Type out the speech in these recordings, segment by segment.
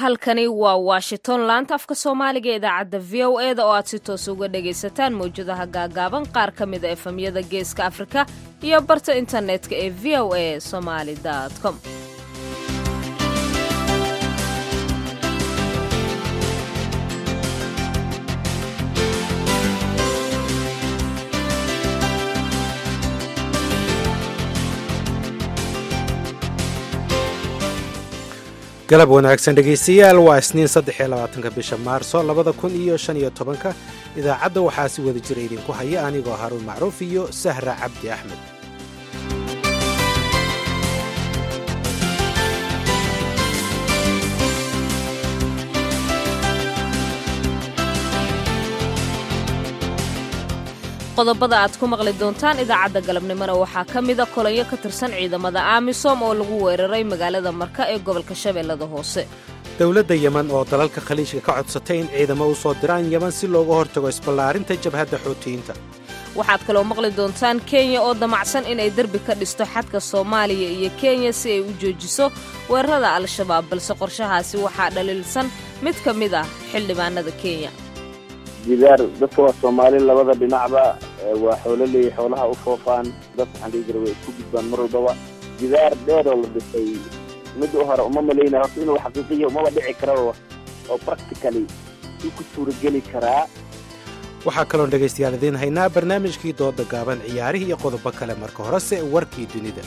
halkani waa washington laanta afka soomaaliga idaacadda v o e da oo aad si toos uga dhagaysataan mawjadaha gaagaaban qaar ka mida efamyada geeska afrika iyo barta internetka ee v o a somaali com galab wanaagsan dhegaystayaal waa isniin saddex iyo labaatanka bisha maarso labada kun iyo shan iyo tobanka idaacadda waxaa si wada jira idinku haya anigoo haruun macruuf iyo sahra cabdi axmed qodobada aad ku maqli doontaan idaacadda galabnimona waxaa ka mida kolanyo ka tirsan ciidamada amisom oo lagu weeraray magaalada marka ee gobolka shabeellada hoose dowladda yeman oo dalalka khaliijka ka codsatay in ciidamo u soo diraan yeman si looga hortago isballaarinta jabhadda xuutiyiinta waxaad kaloo maqli doontaan kenya oo damacsan inay derbi ka dhisto xadka soomaaliya iyo kenya si ay u joojiso weerarada al-shabaab balse qorshahaasi waxaa dhaliilsan mid ka mid ah xildhibaanada kenya jidaar dadka waa soomaali labada dhinacba waa xoololey xoolaha u foofaan dad waxaan dhihi jira way isku gudbaan mar walbaba jidaar dheer oo la dhisay mid u hore uma malaynaya horta inuu xaqiiqiya umaba dhici karaba oo practically si ku suurageli karaa waxaa kaloon dhegaystayaal idiin haynaa barnaamijkii dooda gaaban ciyaarihii iyo qodobo kale marka horese warkii dunida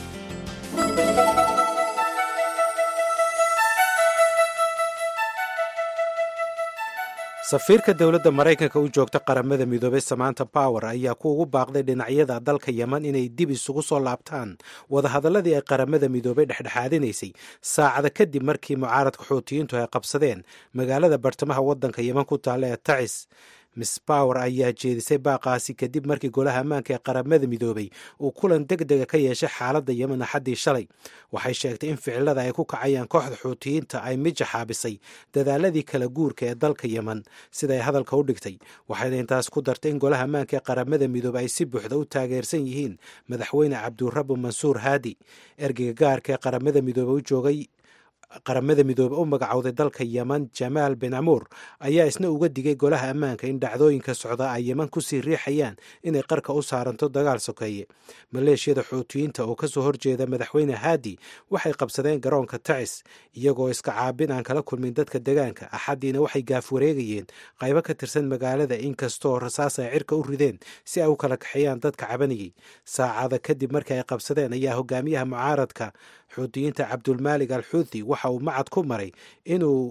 safiirka dowladda maraykanka u joogta qaramada midoobay samanta power ayaa ku ugu baaqday dhinacyada dalka yeman inay dib isugu soo laabtaan wadahadalladii ay qaramada midoobay dhexdhexaadinaysay saacada kadib markii mucaaradka xuutiyiintu ay qabsadeen magaalada bartamaha waddanka yeman ku taalla ee tacis miss power ayaa jeedisay baaqaasi kadib markii golaha ammaanka ee qaramada midoobay uu kulan deg dega ka yeeshay xaaladda yemen axaddii shalay waxay sheegtay in ficilada ay ku kacayaan kooxda xuutiyiinta ay mija xaabisay dadaaladii kala guurka ee dalka yemen siday hadalka u dhigtay waxayna intaas ku dartay in golaha ammaanka ee qaramada midoobey ay si buuxda u taageersan yihiin madaxweyne cabdurabu mansuur haadi ergeyga gaarka ee qaramada midoobey u joogay qaramada midoobe u magacowday dalka yeman jamaal ben amuur ayaa isna uga digay golaha ammaanka in dhacdooyinka socda ay yeman kusii riixayaan inay qarka u saaranto dagaal sokeeye maleeshiyada xuutiyiinta oo kasoo horjeeda madaxweyne haadi waxay qabsadeen garoonka tacis iyagoo iska caabin aan kala kulmin dadka degaanka axaddiina waxay gaaf wareegayeen qaybo ka tirsan magaalada inkastoo rasaas ay cirka u rideen si ay u kala kaxeeyaan dadka cabanayay saacada kadib markii ay qabsadeen ayaa hogaamiyaha mucaaradka xuutiyiinta cabdulmaalig al xuuthi waxa uu macad ku maray inuu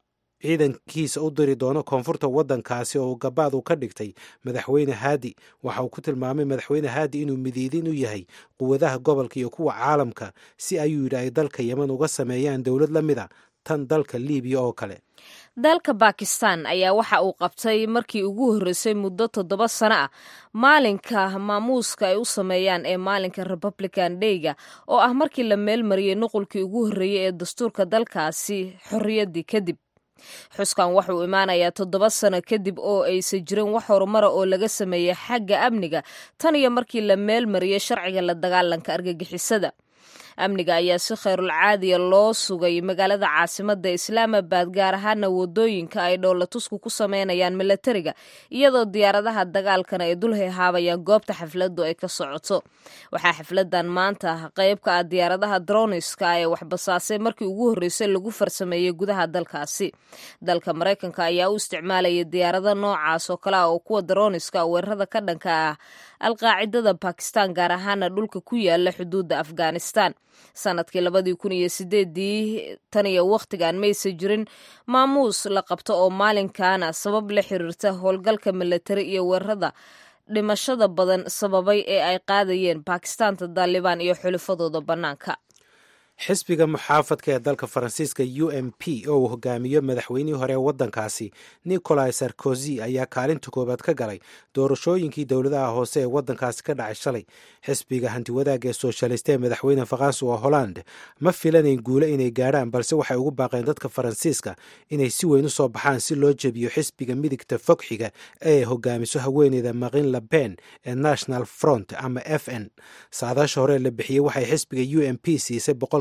ciidankiisa u diri doono koonfurta waddankaasi oo gabaad uu ka dhigtay madaxweyne haadi waxa uu ku tilmaamay madaxweyne haadi inuu midiidin u yahay quwadaha gobolka iyo kuwa caalamka si ayuu yidhi ay dalka yeman uga sameeyaan dowlad la mid a tan dalka liibiya oo kale dalka bakistan ayaa waxa uu qabtay markii ugu horreysay muddo toddoba sano ah maalinka maamuuska ay u sameeyaan ee maalinka republican dayga oo ah markii la meelmariyey nuqulkii ugu horreeyey ee dastuurka dalkaasi xorriyaddii kadib xuskan wuxuu imaanayaa toddoba sano kadib oo aysan jirin wax horumara oo laga sameeyey xagga amniga tan iyo markii la meelmariyey sharciga la dagaalanka argagixisada amniga ayaa si khayrul caadiya loo sugay magaalada caasimadda islaamabad gaar ahaana wadooyinka ay dhowlatusku ku sameynayaan milatariga iyadoo diyaaradaha dagaalkana ay dul hehaabayaan goobta xafladdu ay ka socoto waxaa xafladan maanta qayb ka ah diyaaradaha droniska ee waxbasaasay markii ugu horreysay lagu farsameeyey gudaha dalkaasi dalka maraykanka ayaa u isticmaalayay diyaarado noocaas oo kale ah oo kuwa droniska weerarada ka dhanka ah alqaacidada bakistan gaar ahaana dhulka ku yaala xuduudda afghanistan sanadkii labadii kun iyo sideedii tan iyo wakhtigan maysa jirin maamuus la qabto oo maalinkaana sabab la xiriirta howlgalka milatari iyo weerarada dhimashada badan sababay ee ay qaadayeen bakistaanta daalibaan iyo xulifadooda bannaanka xisbiga muxaafadka ee dalka faransiiska u m p oo uu hogaamiyo madaxweynihii hore ee waddankaasi nicolai sarkozy ayaa kaalinta koowaad ka galay doorashooyinkii dowladaha hoose ee waddankaasi ka dhacay shalay xisbiga hantiwadaagga ee sooshalista ee madaxweyne faransuwa holland ma filanayn guule inay gaadhaan balse waxay ugu baaqeen dadka faransiiska inay si weyn u soo baxaan si loo jebiyo xisbiga midigta fogxiga ee hogaamiso haweeneyda marin laben ee national front ama f n saadaasha hore la bixiyey waxay xisbiga u m p siisay boqol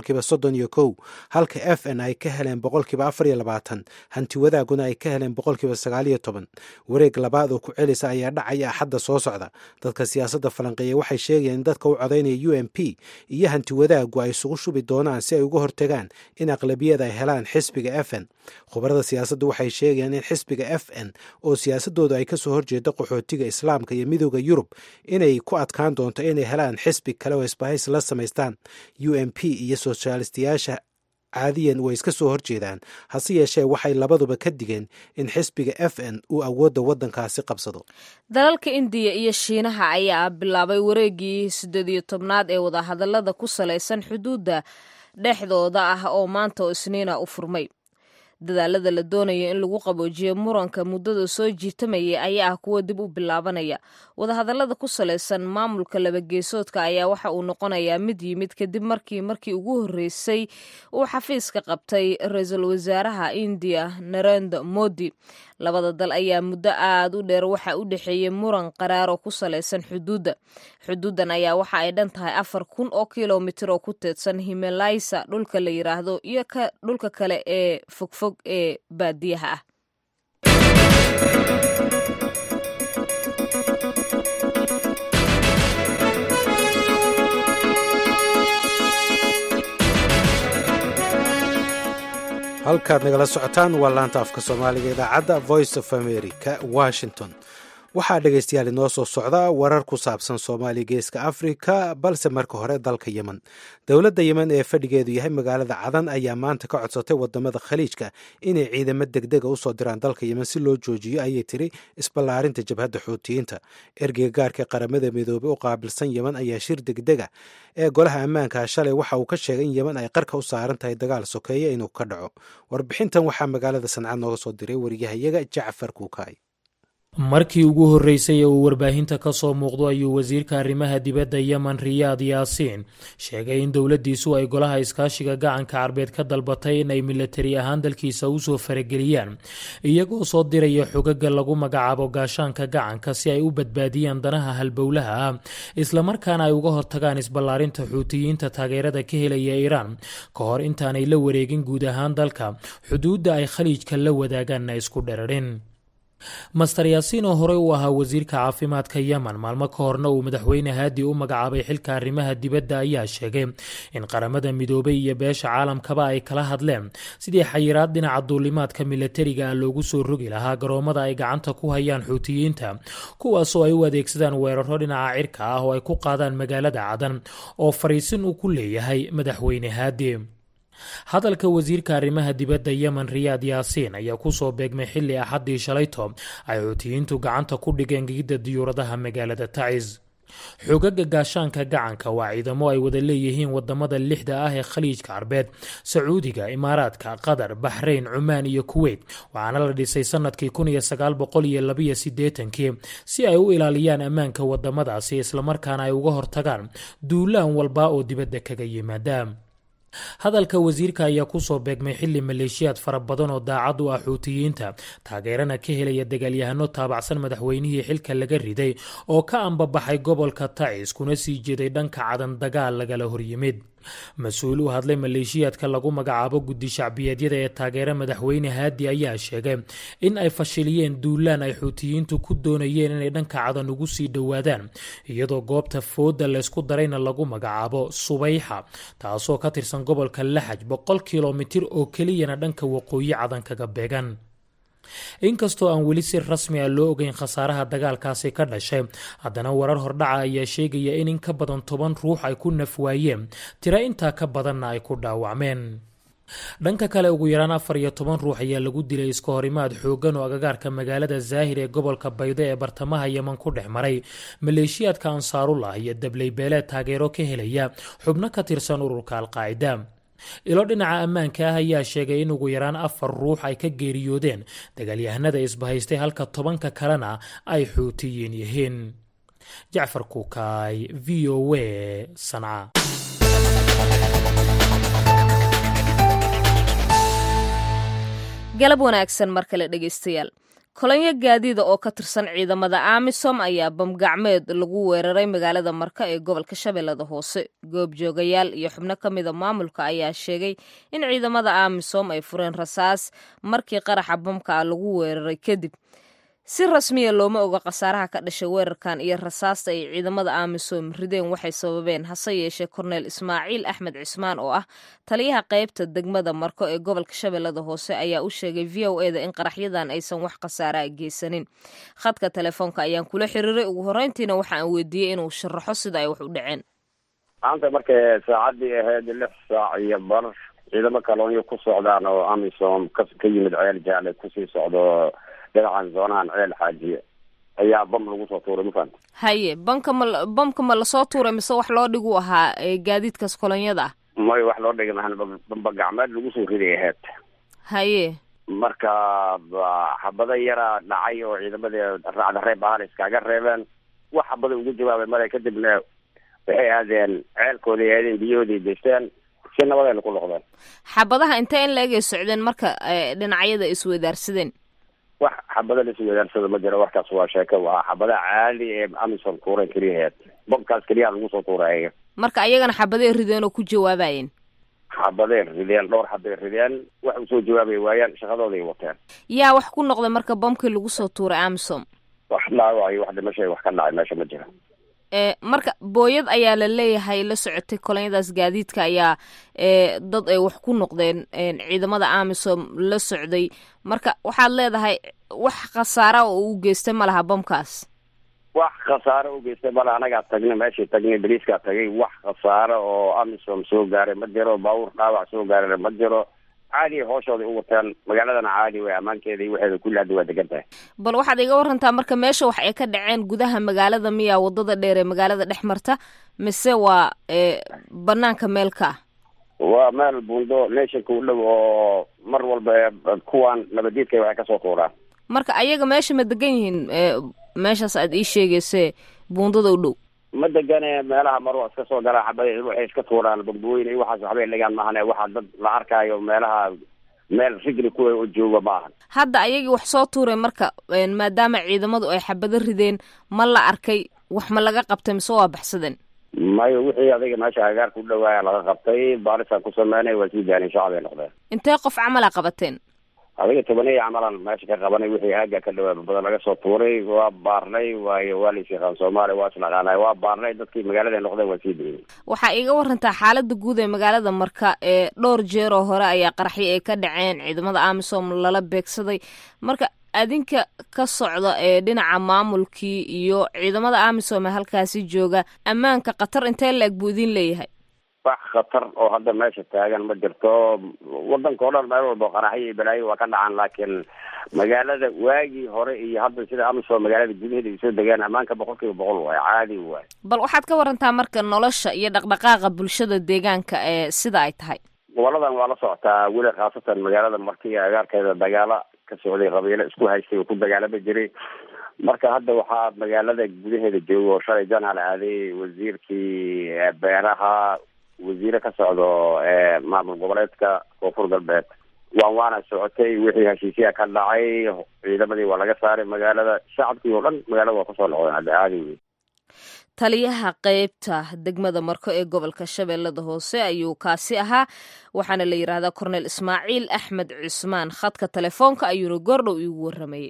boqolkiiba soddon iyo kow halka f n ay ka heleen boqolkiiba afar iyo labaatan hanti wadaaguna ay ka heleen boqolkiiba sagaal iyo toban wareeg labaad oo ku celisa ayaa dhacaya axadda soo socda dadka siyaasadda falanqeeya waxay sheegayaan in dadka u codaynaya u m p iyo hanti wadaagu ay isugu shubi doonaan si ay uga hortagaan in aqlabiyada ay helaan xisbiga f n khubarada siyaasaddu waxay sheegayaan in xisbiga f n oo siyaasadooda ay kasoo horjeeda qaxootiga islaamka iyo midooda yurub inay ku adkaan doonto inay helaan xisbi kale oo isbahaysi la samaystaan u m p iyo soshaalistayaasha caadiyan way iska soo horjeedaan hase yeeshee waxay labaduba ka digeen in xisbiga f n uu awoodda waddankaasi qabsado dalalka indiya iyo shiinaha ayaa bilaabay wareegii siddeed iyo tobnaad ee wadahadallada ku salaysan xuduudda dhexdooda ah oo maanta oo isniina u furmay dadaalada la doonayo in lagu qaboojiyo muranka muddada soo jiitamayay ayaa ah kuwa dib u bilaabanaya wadahadallada ku salaysan maamulka labageesoodka ayaa waxa uu noqonayaa mid yimid kadib markii markii ugu horreysay uu xafiiska qabtay ra-iisul wasaaraha indiya narenda modi labada dal ayaa muddo aada u dheer waxa u dhexeeyey muran qaraar oo ku salaysan xuduudda xuduuddan ayaa waxa ay dhan tahay afar kun oo kilomitir oo ku teedsan himalaysa dhulka la yiraahdo iyo dhulka kale ee fogfog ee baadiyaha ah halkaad nagala socotaan waa laanta afka soomaaliga idaacadda voice of america washington waxaa dhegaystayaal inoo soo socda warar ku saabsan soomaaliya geeska afrika balse marka hore dalka yemen dowladda yemen ee fadhigeedu yahay magaalada cadan ayaa maanta ka codsatay wadamada khaliijka inay ciidamo degdega usoo diraan dalka yemen si loo joojiyo ayay tiri isballaarinta jabhadda xuutiyiinta ergeyga gaarka qaramada midoobey u qaabilsan yemen ayaa shir degdega ee golaha ammaanka shalay waxa uu ka sheegay in yemen ay qarka u saaran tahay dagaal sokeeya inuu ka dhaco warbixintan waxaa magaalada sancad nooga soo diray wariyahayaga jacfar kuukaay markii ugu horreysay ee uu warbaahinta ka soo muuqdo ayuu wasiirka arrimaha dibadda yemen riyaad yaasiin sheegay in dowladdiisu ay golaha iskaashiga gacanka carbeed ka dalbatay in ay milatari ahaan dalkiisa usoo farageliyaan iyagoo soo diraya xogaga lagu magacaabo gaashaanka gacanka si ay u badbaadiyaan danaha halbowlaha ah islamarkaana ay uga hortagaan isballaarinta xuutiyiinta taageerada ka helaya iiraan ka hor intaanay la wareegin guud ahaan dalka xuduudda ay khaliijka la wadaagaanna isku dherarin master yaasiin oo horey u ahaa wasiirka caafimaadka yemen maalmo ka horna uu madaxweyne haadi u magacaabay xilka arrimaha dibadda ayaa sheegay in qaramada midoobay iyo beesha caalamkaba ay kala hadleen sidii xayiraad dhinaca duulimaadka milatariga ah loogu soo rogi lahaa garoomada ay gacanta ku hayaan xuutiyiinta kuwaasoo ay u adeegsadaan weeraro dhinaca cirka ah oo ay ku qaadaan magaalada cadan oo fariisin uu ku leeyahay madaxweyne haadi hadalka wasiirka arrimaha dibadda yemen riyaad yaasiin ayaa kusoo beegmay xilli axaddii shalayto ay xuutiyiintu gacanta ku dhigeen gigidda diyuuradaha magaalada tacis xogaga gaashaanka gacanka waa ciidamo ay wada leeyihiin wadamada lixda ah ee khaliijka carbeed sacuudiga imaaraadka qatar baxrayn cumaan iyo kuweyt waxaana la dhisay sanadkii kun iyo sagaal boqol iyo labiyo sideetankii si ay u ilaaliyaan ammaanka wadamadaasi islamarkaana ay uga hortagaan duulaan walba oo dibadda kaga yimaada hadalka wasiirka ayaa kusoo beegmay xili maleeshiyaad fara badan oo daacad u ah xuutiyiinta taageerana ka helaya dagaalyahano taabacsan madaxweynihii xilka laga riday oo ka ambabaxay gobolka tacis kuna sii jeeday dhanka cadan dagaal lagala horyimid mas-uul u hadlay maleeshiyaadka lagu magacaabo guddi shacbiyeedyada ee taageera madaxweyne haadi ayaa sheegay in ay fashiliyeen duulaan ay xuutiyiintu ku doonayeen inay dhanka cadan ugu sii dhowaadaan iyadoo goobta fooda laysku darayna lagu magacaabo subayxa taasoo ka tirsan gobolka laxaj boqol kilomitir oo keliyana dhanka waqooyi cadan kaga beegan inkastoo aan weli si rasmi a loo ogeyn khasaaraha dagaalkaasi ka dhashay haddana warar hordhaca ayaa sheegaya in in ka badan toban ruux ay ku nafwaayeen tiro intaa ka badanna ay ku dhaawacmeen dhanka kale ugu yaraan afar iyo toban ruux ayaa lagu dilay iska horimaad xoogan oo agagaarka magaalada zaahir ee gobolka baydo ee bartamaha yeman ku dhex maray maleeshiyaadka ansaarullah iyo dabley beeleed taageero ka helaya xubno ka tirsan ururka alqaacida ilo dhinaca ammaanka ah ayaa sheegay in ugu yaraan afar ruux ay ka geeriyoodeen dagaalyahanada isbahaystay halka tobanka kalena ay xuutiyiin yihiin jacfar kuukaay v o a sanca galab wanaagsan mar kale dhegaystayaal kolonyo gaadiida oo ka tirsan ciidamada amisom ayaa bamgacmeed lagu weeraray magaalada marka ee gobolka shabeellada hoose goobjoogayaal iyo xubno ka mida maamulka ayaa sheegay in ciidamada amisom ay fureen rasaas markii qaraxa bamka lagu weeraray kadib si rasmiya looma oga khasaaraha ka dhashay weerarkan iyo rasaasta ay ciidamada amisom rideen waxay sababeen hase yeeshee korneel ismaaciil axmed cismaan oo ah taliyaha qaybta degmada marko ee gobolka shabeellada hoose ayaa u sheegay v o eda in qaraxyadan aysan wax khasaaraa geysanin khadka telefoonka ayaan kula xiriiray ugu horreyntiina waxa aan weydiiyey inuu sharaxo sida ay wax u dhaceen maanta markay saacadii ahayd lix saac iyo bar ciidamo kaloonyo ku socdaan oo amisom ka ka yimid ceel jaale kusii socdo dhinacan zoonahan ceel xaajiye ayaa bam lagu soo tuuray mafahanta haye banka ma bamka ma lasoo tuuray mise wax loo dhigu ahaa gaadiidkaas kolonyada ah may wax loo dhigi mahan bamba gacmeed lagu soo riday ahayd haye marka xabado yara dhacay oo ciidamadii raacda reeb ahaan iskaga reebeen wax xabada ugu jawaabay male kadibna waxay aadeen ceelkoodii aadeen biyahoodii deysteen si nabadayna ku noqdeen xabadaha intee in la-eg ay socdeen marka dhinacyada iswadaarsadeen wax xabada la isweydaarsada ma jiro waxkaas waa sheeko waa xabadaha caali ee amison tuuran keliyaheed bobkaas keliyaa lagu soo tuuray marka ayagana xabaday rideen oo ku jawaabayeen xabadee rideen dhowr xabay rideen wax usoo jawaabay waayaan shaqadooday wateen yaa wax ku noqday marka bamkii lagu soo tuuray amisom wax dhaawayo wax dhimashay wax ka dhacay meesha ma jira marka booyad ayaa la leeyahay la socotay kolonyadaas gaadiidka ayaa dad ay wax ku noqdeen ciidamada amisom la socday marka waxaad leedahay wax khasaara oo u geystay ma laha bamkaas wax khasaare u geystay mala anagaa tagnay meeshii tagnay baliiskaa tagay wax khasaare oo amisom soo gaaray ma jiro baabuur dhaawac soo gaarana ma jiro caadi hooshooday u wateen magaaladana caadi way ammaankeeda iyo waxeeda kulli hadda waa degan tahay bal waxaad iga warantaa marka meesha wax ay ka dhaceen gudaha magaalada miya wadada dheer ee magaalada dhex marta mise waa banaanka meelka ah waa meel buundo nationka u dhow oo mar walba kuwan nabadiidka waxay kasoo tuuraan marka ayaga meesha ma degan yihiin meeshaas aad ii sheegayse buundada u dhow ma degane meelaha mar waa iska soo garaa xabada waxay iska tuuraan bambooyin iyo waxaas waxbay dhigaan maahane waxaa dad la arkaayo meelaha meel rigli kuwa oo jooga maahan hadda ayagii wax soo tuuray marka maadaama ciidamadu ay xabado rideen ma la arkay wax ma laga qabtay mise waa baxsadeen mayo wixii adiga meesha agaarka u dhawaaya laga qabtay baarisaan ku sameynay waa sii daanay shacabay noqdeen intee qof camala qabateen adiga tobanaya camalan meesha ka qabanay wixii aaga ka dhawaaba badan laga soo tuuray waa baarnay waayo waa lais yaqaan soomaaliya waa isnaqaanay waa baarnay dadkii magaalada noqdeen waa sii daynay waxaa iiga warantaa xaalada guud ee magaalada marka ee dhowr jeer oo hore ayaa qaraxyo ay ka dhaceen ciidamada amisom lala beegsaday marka adinka ka socda ee dhinaca maamulkii iyo ciidamada amisom ee halkaasi jooga ammaanka khatar intee la-eg buu idin leeyahay wax khatar oo hadda meesha taagan ma jirto wadanka o dhan meel walba qaraxyo iyo balaayo waa ka dhacaan laakiin magaalada waagii hore iyo hadda sida amisom magaalada gudaheeda ay soo degaan ammaanka boqol kiiba boqol waay caadi waay bal waxaad ka warantaa marka nolosha iyo dhaqdhaqaaqa bulshada deegaanka ee sida ay tahay goboladan waa la socotaa weli khaasatan magaalada marka iyo agaarkeeda dagaala ka socday qabiilo isku haystay oo ku dagaalama jiray marka hadda waxaa magaalada gudaheeda jooga oo shalay janaal aaday wasiirkii beeraha wasiire ka socdo maamul goboleedka koonfur galbeed waan waana socotay wixii heshiisyaa ka dhacay ciidamadii waa laga saaray magaalada shacabkii oo dhan magaalada waa kusoo noqdeen hadda caadi wey taliyaha qeybta degmada marko ee gobolka shabeellada hoose ayuu kaasi ahaa waxaana la yidhaahdaa korneel ismaaciil axmed cusmaan khadka telefoonka ayuuna goordhow iigu waramayay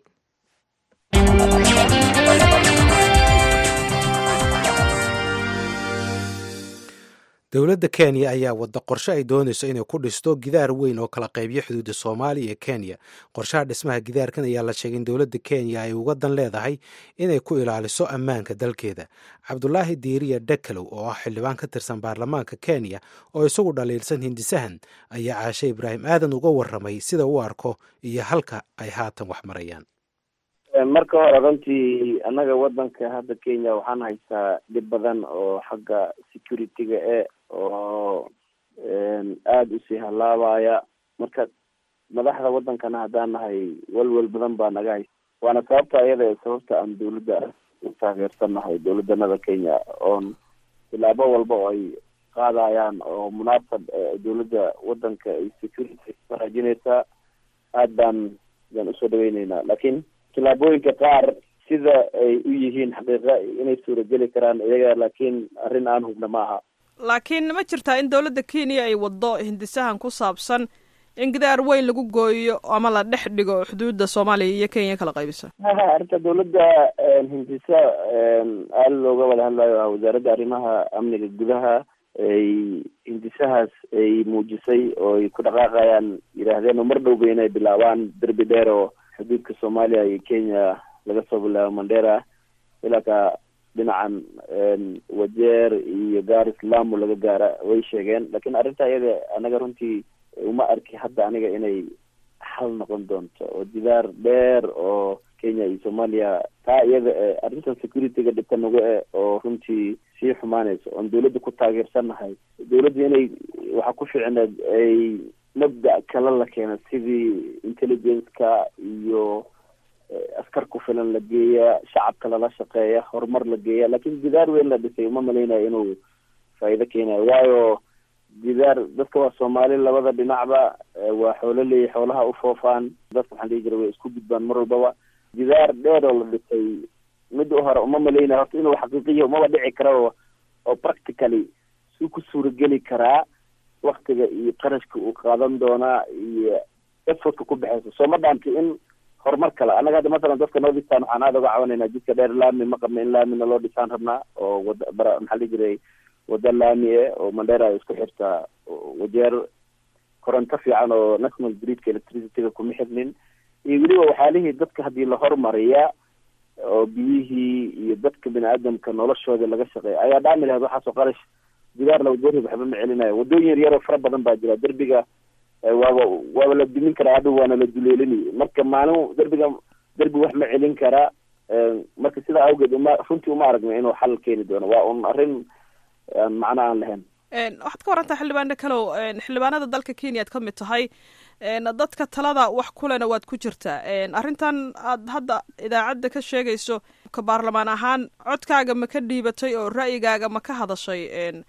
dowladda kenya ayaa wadda qorshe ay doonayso inay ku dhisto gidaar weyn oo kala qaybyo xuduudda soomaaliya iyo kenya qorshaha dhismaha gidaarkan ayaa la sheegay in dowladda kenya ay uga dan leedahay inay ku ilaaliso ammaanka dalkeeda cabdulaahi diiriya dhakalow oo ah xildhibaan ka tirsan baarlamaanka kenya oo isagu dhaliilsan hindisahan ayaa caashe ibraahim aadan uga warramay sida u arko iyo halka ay haatan wax marayaan marka hore runtii annaga wadanka hadda kenya waxaan haystaa dhib badan oo xagga security-ga e oo aada usii halaabaya marka madaxda wadankana haddaan nahay walwal badan baa naga haysta waana sababta iyada sababta aan dawladda u taageersannahay dawladanada kenya oon tilaabo walba oo ay qaadayaan oo munaasab dawladda wadanka ay security wanaajinaysaa aad baan baan usoo dhaweyneynaa laakiin tillaabooyinka qaar sida ay u yihiin xaqiiqa inay suurageli karaan iyaga laakiin arrin aan hubna ma aha laakiin ma jirtaa in dowladda kenya ay waddo hindisahan ku saabsan in gidaar weyn lagu gooyo ama la dhex dhigo xuduudda soomaaliya iyo kenya kala qaybisa arrinta dowladda hindisa aada looga wada hadlayo ah wasaaradda arrimaha amniga gudaha ay hindisahaas ay muujisay oo ay ku dhaqaaqayaan yidhaahdeen oo mar dhowba inay bilaabaan derbi dheer oo xuduudka soomaaliya iyo kenya laga soo bilaabo mandera ilaa ka dhinacan wajeer iyo gaar islaamu laga gaara way sheegeen lakin arrinta iyada anaga runtii uma arki hadda aniga inay xal noqon doonto oo jidaar dheer oo kenya iyo soomaaliya taa iyada arrintan securityga dhibka nagu e oo runtii sii xumaanayso oon dawladda ku taageersannahay dawladda inay waxaa ku ficneed ay mabda kale la keena sidii intelligence-ka iyo askar ku filan la geeya shacabka lala shaqeeya horumar la geeya lakin jidaar weyn la dhisay uma malaynayo inuu faa'iido keenayo waayo jidaar dadka waa soomaali labada dhinacba waa xoolo leeyahy xoolaha ufoofaan dadka waxaan dhihi jira way isku gudbaan mar walbaba jidaar dheer oo la dhisay mid u hore uma malaynayo horta inuu xaqiiqiya umaba dhici kara oo practically suu ku suurageli karaa waktiga iyo qarashka uu qaadan doonaa iyo effortka ku baxeysa soo ma dhaanti in horumar kale annaga hadda masalan dadka noo dhistaan waxaan aada uga cabanayna jidka dheer laami ma qabna in laamina loo dhisaan rabnaa oo wada bara maxaa dhihi jiray wada laami e oo mandera isku xirtaa wajeer koronto fiican oo national gridka electricityga kuma xirnin iyo weliba waxyaalihii dadka haddii la hormariya oo biyihii iyo dadka bini aadamka noloshooda laga shaqeeya ayaa dhaami lahayd waxaasoo qarash jidaar la wajeerhi waxba ma celinayo waddooyin yar yaroo fara badan baa jira derbiga waaba waaba la dumin karaa hadhow waana la duleelini marka maalin derbiga derbi wax ma celin karaa marka sidaa awgeed uma runtii uma aragna inuu xal keeni doono waa un arrin macno aan lahayn waxaad ka warantaa xildhibaano kalow xildhibaanada dalka kenya ad ka mid tahay dadka talada wax kulena waad ku jirtaa arrintan aad hadda idaacadda ka sheegayso ka baarlamaan ahaan codkaaga ma ka dhiibatay oo ra'yigaaga ma ka hadashay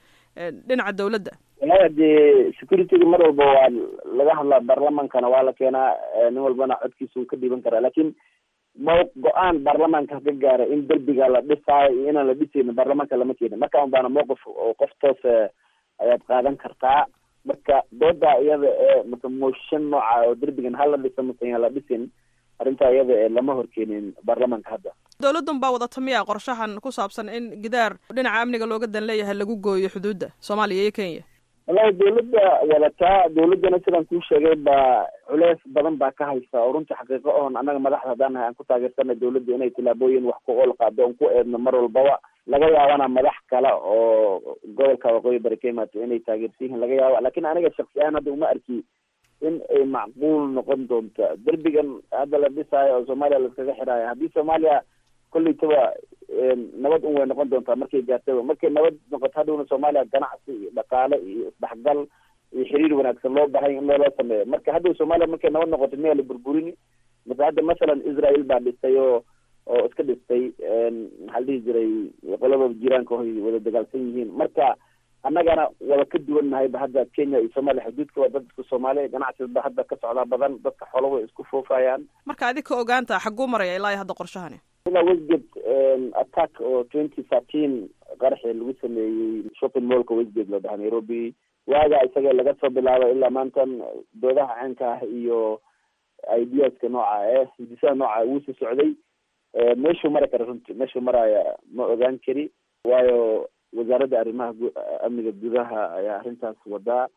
dhinaca dawladda wallahi dee securityga mar walba waa laga hadlaa baarlamaankana waa la keenaa nin walbana codkiisa uu ka dhiiban karaa lakin mo go-aan baarlamaanka ka gaara in derbiga la dhisaayo iyo inaan la dhisaynin baarlamaanka lama keenin marka un baana mowqif oo qof toose ayaad qaadan kartaa marka dooda iyada ee mase motion nooca oo derbigan hala dhisa mase yaan la dhisin arrintaa iyada ee lama horkeenin baarlamaanka hadda dowladdan baa wadata miya qorshahan ku saabsan in gidaar dhinaca amniga looga dan leeyahay lagu gooyo xuduudda soomaaliya iyo kenya wallahi dawladda wadataa dawladdana sidaan kuu sheegay baa culeys badan baa ka haysa oo runtii xaqiiqo oon annaga madaxda haddaan nahay aan ku taageersanay dawladda inay tillaabooyin wax ku ool qaado oon ku eedno mar walbaba laga yaabana madax kale oo gobolka waqooyi bari ka imaato inay taageersan yihiin laga yaaba lakin aniga shaksi ahaan hadda uma arki in ay macquul noqon doonto derbigan hadda la dhisaayo oo soomaaliya laiskaga xidhaayo haddii soomaaliya kolleytaba nabad un way noqon doontaa markay gaartaba markay nabad noqoto hadhowna soomaaliya ganacsi iyo dhaqaale iyo isdhexgal iyo xiriir wanaagsan loo bahay in loola sameeyo marka hadhow soomaaliya markay nabad noqoto miyaa la burburini mase hadda masalan israel baa dhistay oo oo iska dhistay maxaa la dhihi jiray qoladooda jiraanka hoy wada dagaalsan yihiin marka annagana wada ka duwan nahayba hadda kenya iyo soomaaliya xuduudka waa dadka soomaaliya ganacsiba hadda ka socdaa badan dadka xoolo way isku foofayaan marka adig ka ogaanta xagguu maraya ilaa iyo hadda qorshahani ilaa westgate attack oo twenty thirteen qaraxii lagu sameeyey shopping mallka westgate loo dhaha nairobi waaga isaga laga soo bilaabo ilaa maantan doodaha caanka ah iyo ideaska nooca eh hidisaha nooca wuusi socday meeshuu mari kara runtii meeshuu maraya ma ogaan kari waayo wasaaradda arrimaha amniga gudaha ayaa arrintaas wadaa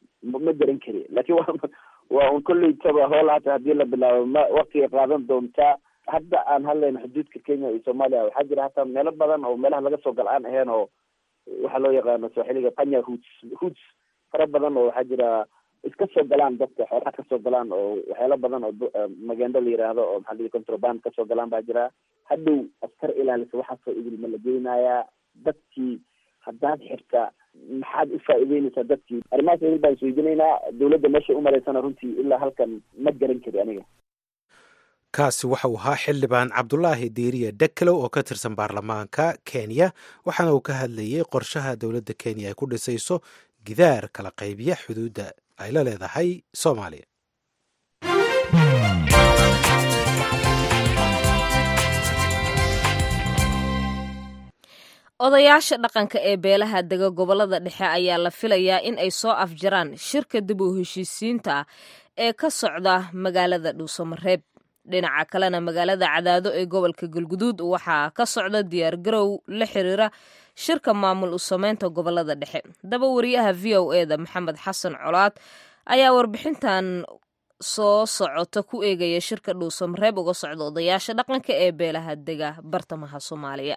ma garan kari lakin wa waa un kolleytaba hool hata haddii la bilaabo ma waktiga qaadan doontaa hadda aan hadlayno xuduudka kenya iyo soomaaliya waxaa jira hataa meelo badan oo meelaha laga soo gal aan ahayn oo waxaa loo yaqaano sooxiliga panya hoots hoots fara badan oo waxaa jira iska soo galaan dadka xoolaha kasoo galaan oo waxyaalo badan oo magendo la yiraahdo oo maxaa lii contraband kasoo galaan baa jira hadhow askar ilaalisa waxaasoo idilma la geynayaa dadkii haddaad xirta maxaad u faa'iideynaysaa dadkii arrimahaas idil baan isweydiinaynaa dawladda meeshay u maraysana runtii ilaa halkan ma garan kari aniga kaasi waxa uu ahaa xildhibaan cabdulaahi diiriye deklow oo ka tirsan baarlamaanka kenya waxaana uu ka hadlayey qorshaha dowladda kenya ay ku dhisayso gidaar kala qaybiya xuduudda ay la leedahay soomaaliya odayaasha dhaqanka ee beelaha dega gobollada dhexe ayaa la filayaa in ay soo afjaraan shirka dib u heshiisiinta ah ee ka socda magaalada dhuusamareeb dhinaca kalena magaalada cadaado ee gobolka galguduud waxaa ka socda diyaargarow la xiriira shirka maamul u sameynta gobollada dhexe daba wariyaha v o e da maxamed xasan colaad ayaa warbixintan soo socota ku eegaya shirka dhuusamareeb uga socda odayaasha dhaqanka ee beelaha dega bartamaha soomaaliya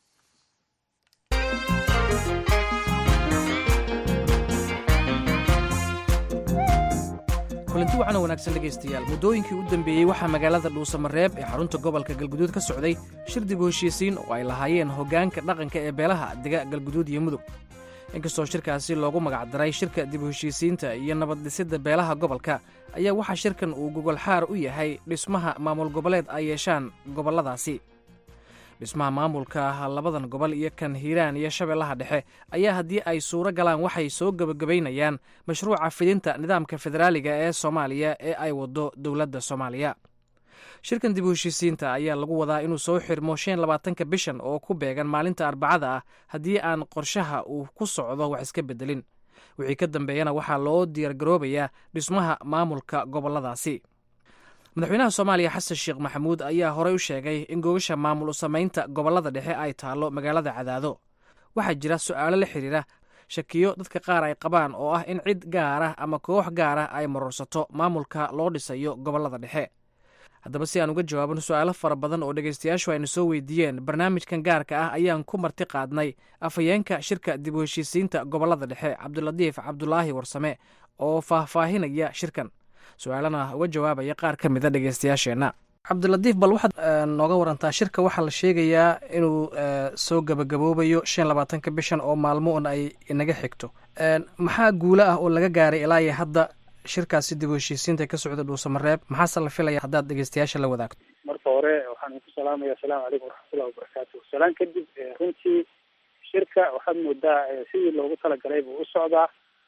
kulanti wacan oo wanaagsan dhegaystayaal muddooyinkii u dambeeyey waxaa magaalada dhuusamareeb ee xarunta gobolka galguduud ka socday shir dib u heshiisiin oo ay lahaayeen hoggaanka dhaqanka ee beelaha dega galguduud iyo mudug inkastoo shirkaasi loogu magacdaray shirka dib u heshiisiinta iyo nabad dhisidda beelaha gobolka ayaa waxaa shirkan uu gogolxaar u yahay dhismaha maamul goboleed ay yeeshaan gobolladaasi dhismaha maamulka labadan gobol iyo kan hiiraan iyo shabeellaha dhexe ayaa haddii ay suuro galaan waxay soo gebagabaynayaan mashruuca fidinta nidaamka federaaliga ee soomaaliya ee ay waddo dowladda soomaaliya shirkan dib u heshiisiinta ayaa lagu wadaa inuu soo xirmo shan labaatanka bishan oo ku beegan maalinta arbacada ah haddii aan qorshaha uu ku socdo wax iska beddelin wixii ka dambeeyana waxaa loo diyaargaroobayaa dhismaha maamulka gobolladaasi madaxweynaha soomaaliya xasan sheekh maxamuud ayaa horey u sheegay in gogasha maamul u samaynta gobollada dhexe ay taallo magaalada cadaado waxaa jira su'aalo la xidhiira shakiyo dadka qaar ay qabaan oo ah in cid gaar ah ama koox gaar ah ay marorsato maamulka loo dhisayo gobollada dhexe haddaba si aan uga jawaabano su'aalo fara badan oo dhegaystayaashu ayna soo weydiiyeen barnaamijkan gaarka ah ayaan ku marti qaadnay afhayeenka shirka dib u heshiisiinta gobollada dhexe cabdilatiif cabdulaahi warsame oo faahfaahinaya shirkan su-aalana uga jawaabaya qaar ka mida dhegeystayaasheenna cabdilatiif bal waxaad nooga warantaa shirka waxaa la sheegayaa inuu soo gabagaboobayo shan labaatanka bishan oo maalmo un ay inaga xigto maxaa guulo ah oo laga gaaray ilaa iyo hadda shirkaasi dib u heshiisiinta ka socda dhuusamareeb maxaase la filaya haddaad dhegeystayaasha la wadaagto marka hore waxaan ku salaamaya asalaamu calaykum waraxmatullahi wabarakaatu salaan kadib runtii shirka waxaad moodaa sidii loogu talagalay buu u socdaa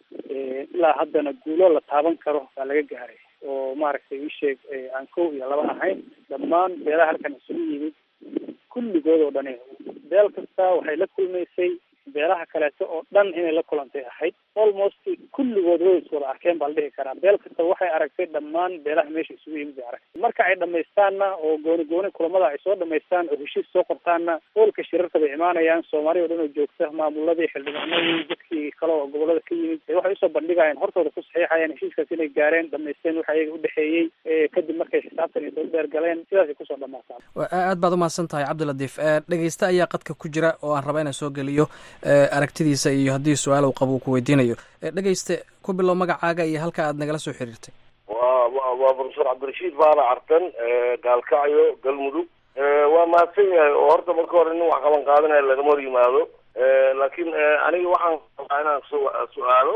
ilaa haddana guulo la taaban karo baa laga gaaray oo maaragtay isheeg aan kow iyo laba ahayn dhammaan beelaha halkan isugu yimid kulligood oo dhani beel kasta waxay la kulmaysay beelaha kaleeto oo dhan inay la kulantay ahayd almost kulligood way is wada arkeen baa la dhihi karaa beel kasta waxay aragtay dhammaan beelaha meesha isugu yimid bay aragtay marka ay dhamaystaanna oo gooni gooni kulamada ay soo dhamaystaan oo heshiis soo qortaanna hoolka shirarka bay imaanayaan soomaaliya o dhan oo joogta maamuladii xildhibaanadii dadkii kale oo gobolada ka yimid waxay usoo bandhigayaan hortooda ku saxiixayaan heshiiskaas inay gaareen dhamaysteen waxa iyaga udhexeeyey kadib markay xisaabtan iyo dheer galeen sidaasay kusoo dhamaataan aad baad umahadsan tahay cabdilatiif dhegeyste ayaa qadka ku jira oo aan raba inaan soo geliyo aragtidiisa iyo haddii su-aal uu qabo uu ku weydiinayo dhegeyste ku bilow magacaaga iyo halka aad nagala soo xiriirtay wa wa waa profesor cabdirashiid baala cartan gaalkacyo galmudug waa mahadsan yahay oo horta marka hore nin wax qaban qaadanaya lagama hor yimaado laakiin aniga waxaan rabaa inaan su su-aalo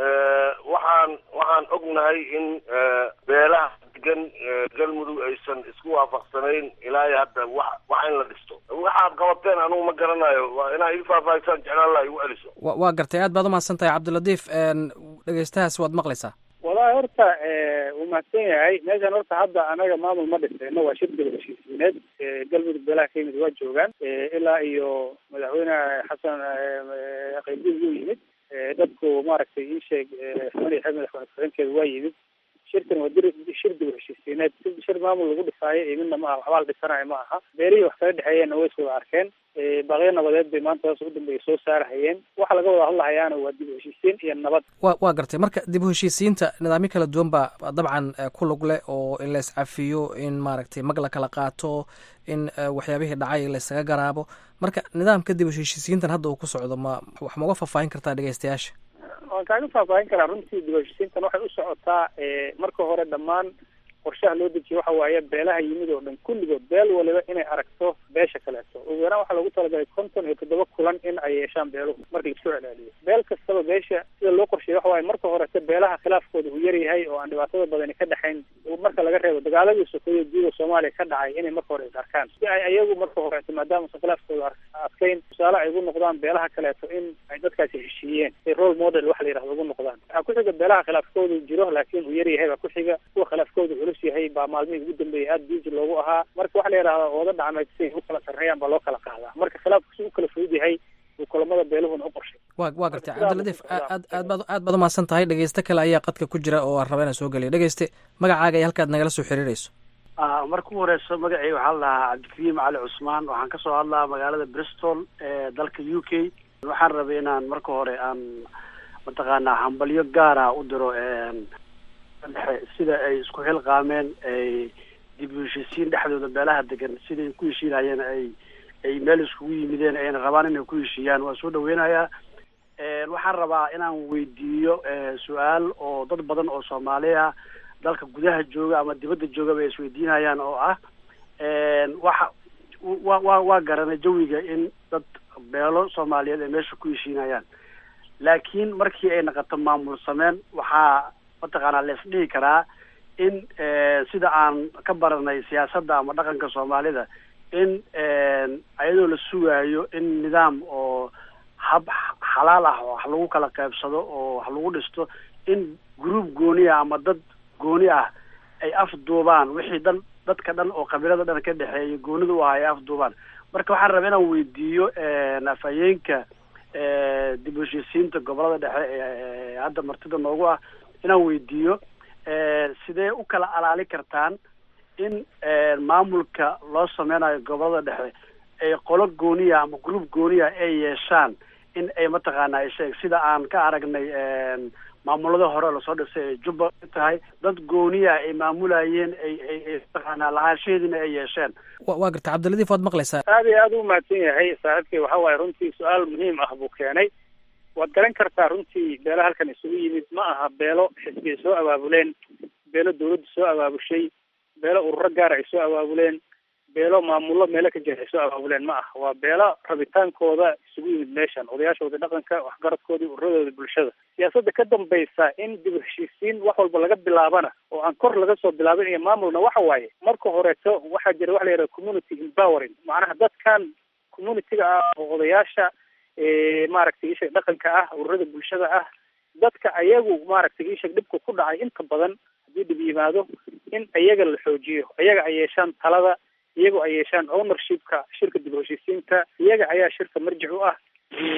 waxaan waxaan ognahay in beelaha degan galmudug aysan isku waafaqsanayn ilaa iyo hadda wax wax in la dhisto waxaad qabateen anigu ma garanayo waa inaa ii faahfaahisaan jeclaan laha igu celiso wa waa gartay aad baad umahadsan tahay cabdilatiif dhegeystahaas waad maqlaysaa walahi horta wuu mahadsan yahay meeshan horta hadda anaga maamul ma dhisayno waa shir daba heshiisiineed galmudug beelaha ka yimid waa joogaan ilaa iyo madaxweyne xasan qaybdiin wuu yimid dadku maaragtay ii sheeg xubnihi xeeb madaxweyne ku-xigeenkeeda waa yimid shirkan waa dir shir dib u heshiisiineed shir maamul lagu dhisaayo iyo midna ma aha waxbaa la dhisanayo ma aha beelihii wax kala dhexeeyeenna way is wada arkeen baaqyo nabadeed bay maanta hoos ugu dambeeya soo saarahayeen waxa laga wada hadlahayaana waa dib u heshiisiin iyo nabad wa waa gartay marka dib u heshiisiinta nidaamyo kala duwan baa dabcan ku lug leh oo in la iscafiyo in maaragtay mag la kala qaato in waxyaabihii dhacay laysaga garaabo marka nidaamka dib u heshiisiintan hadda uu ku socdo ma wax ma uga faahfaahin kartaa dhegeystayaasha waan kaaga faahfaahin karaa runtii dib u heshiisiintan waxay u socotaa marka hore dhammaan qorshaha loo dejiye waxa waaye beelaha yimid oo dhan kulligood beel waliba inay aragto beesha kaleeto ugu yaraan waxaa loogu talagalay konton iyo toddoba kulan in ay yeeshaan beeluhu marka laisku celceliyo beel kastaba beesha sida loo qorsheeyey waxa waaye marka horete beelaha khilaafkooda uu yaryahay oo aan dhibaatada badani ka dhexayn marka laga reebo dagaaladii sokeeye guuda soomaaliya ka dhacay inay marka hore is arkaan si ay ayagu marka horete maadaama usan khilaafkooda adkayn tusaale ay ugu noqdaan beelaha kaleeto in ay dadkaasi heshiiyeen ay role model waxa la yidhahdo ugu noqdaan waxaa ku xiga beelaha khilaafkoodu jiro laakiin uu yaryahay baa ku xiga kuwa khilaafkooda culus yahay baa maalmihii ugu dambeeyay aada biisi loogu ahaa marka waxa la yidhahdaa ooda dhacmeed siay u kala sarreeyaan baa loo kala qaadaa marka khilaafku si u kala fudud yahay beeluhuna u qorshay wa waa gartay cabdiladiif aad aad baad aad baad umahadsan tahay dhegeyste kale ayaa qadka ku jira oo aan raba inaan soo geliyo dhegeyste magacaaga iyo halkaad nagala soo xiriirayso marka u horeyso magacay waxaa la dhahaa cabdikariim cali cusmaan waxaan kasoo hadlaa magaalada bristol ee dalka u k waxaan rabay inaan marka hore aan mataqaanaa hambalyo gaara u diro dhexe sida ay isku xilqaameen ay dib u heshiisiin dhexdooda beelaha degan siday ku heshiinayeen ay ay meel iskugu yimideen ayna rabaan inay ku heshiiyaan waa soo dhaweynayaa waxaan rabaa inaan weydiiyo su-aal oo dad badan oo soomaali ah dalka gudaha jooga ama dibadda joogaba ay isweydiinayaan oo ah waxa wa wa waa garanay jawiga in dad beelo soomaaliyeed ay meesha ku heshiinayaan laakiin markii ay naqato maamul sameen waxaa mataqaanaa la isdhihi karaa in sida aan ka baranay siyaasadda ama dhaqanka soomaalida in ayadoo la sugaayo in nidaam oo hab xalaal ah wax lagu kala qaybsado oo wax lagu dhisto in group gooni ah ama dad gooni ah ay afduubaan wixii dhan dadka dhan oo qabiilada dhan ka dhexeeya goonida u ahaa ay afduubaan marka waxaan rabaa inaan weydiiyo afhayeenka dib u heshiisiinta gobolada dhexe ee hadda martida noogu ah inaan weydiiyo sidee u kala alaali kartaan in maamulka loo sameynayo gobolada dhexe ay qolo gooniya ama group gooniya ay yeeshaan in ay mataqaana sheeg sida aan ka aragnay maamulada hore lasoo dhisay ee jubba tahay dad gooniya ay maamulayeen ay ay ay mataqaanaa lahaanshaheediina ay yeesheen waa gartay cabdiladiif waad maqlaysaa aad iyo aad u mahadsan yahay saaxiibkay waxa waaye runtii su-aal muhiim ah buu keenay waad garan kartaa runtii beelo halkan isugu yimid ma aha beelo xisbiya soo abaabuleen beelo dawladda soo abaabushay beelo ururo gaara ay soo abaabuleen beelo maamullo meelo ka jira ay soo abaabuleen ma aha waa beelo rabitaankooda isugu yimid meeshan odayaashooda dhaqanka waxgaradkoodii ururadooda bulshada siyaasadda ka dambaysa in dib u heshiisiin wax walba laga bilaabana oo aan kor laga soo bilaabin iyo maamulna waxa waaye marka horeeto waxaa jira waxa la yidhaha community empowering macnaha dadkan communitiga ah oo odayaasha maaragtay ishag dhaqanka ah ururada bulshada ah dadka ayagu maaragtay ishag dhibka ku dhacay inta badan haddii dhib yimaado in ayaga la xoojiyo ayaga ay yeeshaan talada iyago ay yeeshaan ownershipka shirka dib u heshiisiinta iyaga ayaa shirka marjic u ah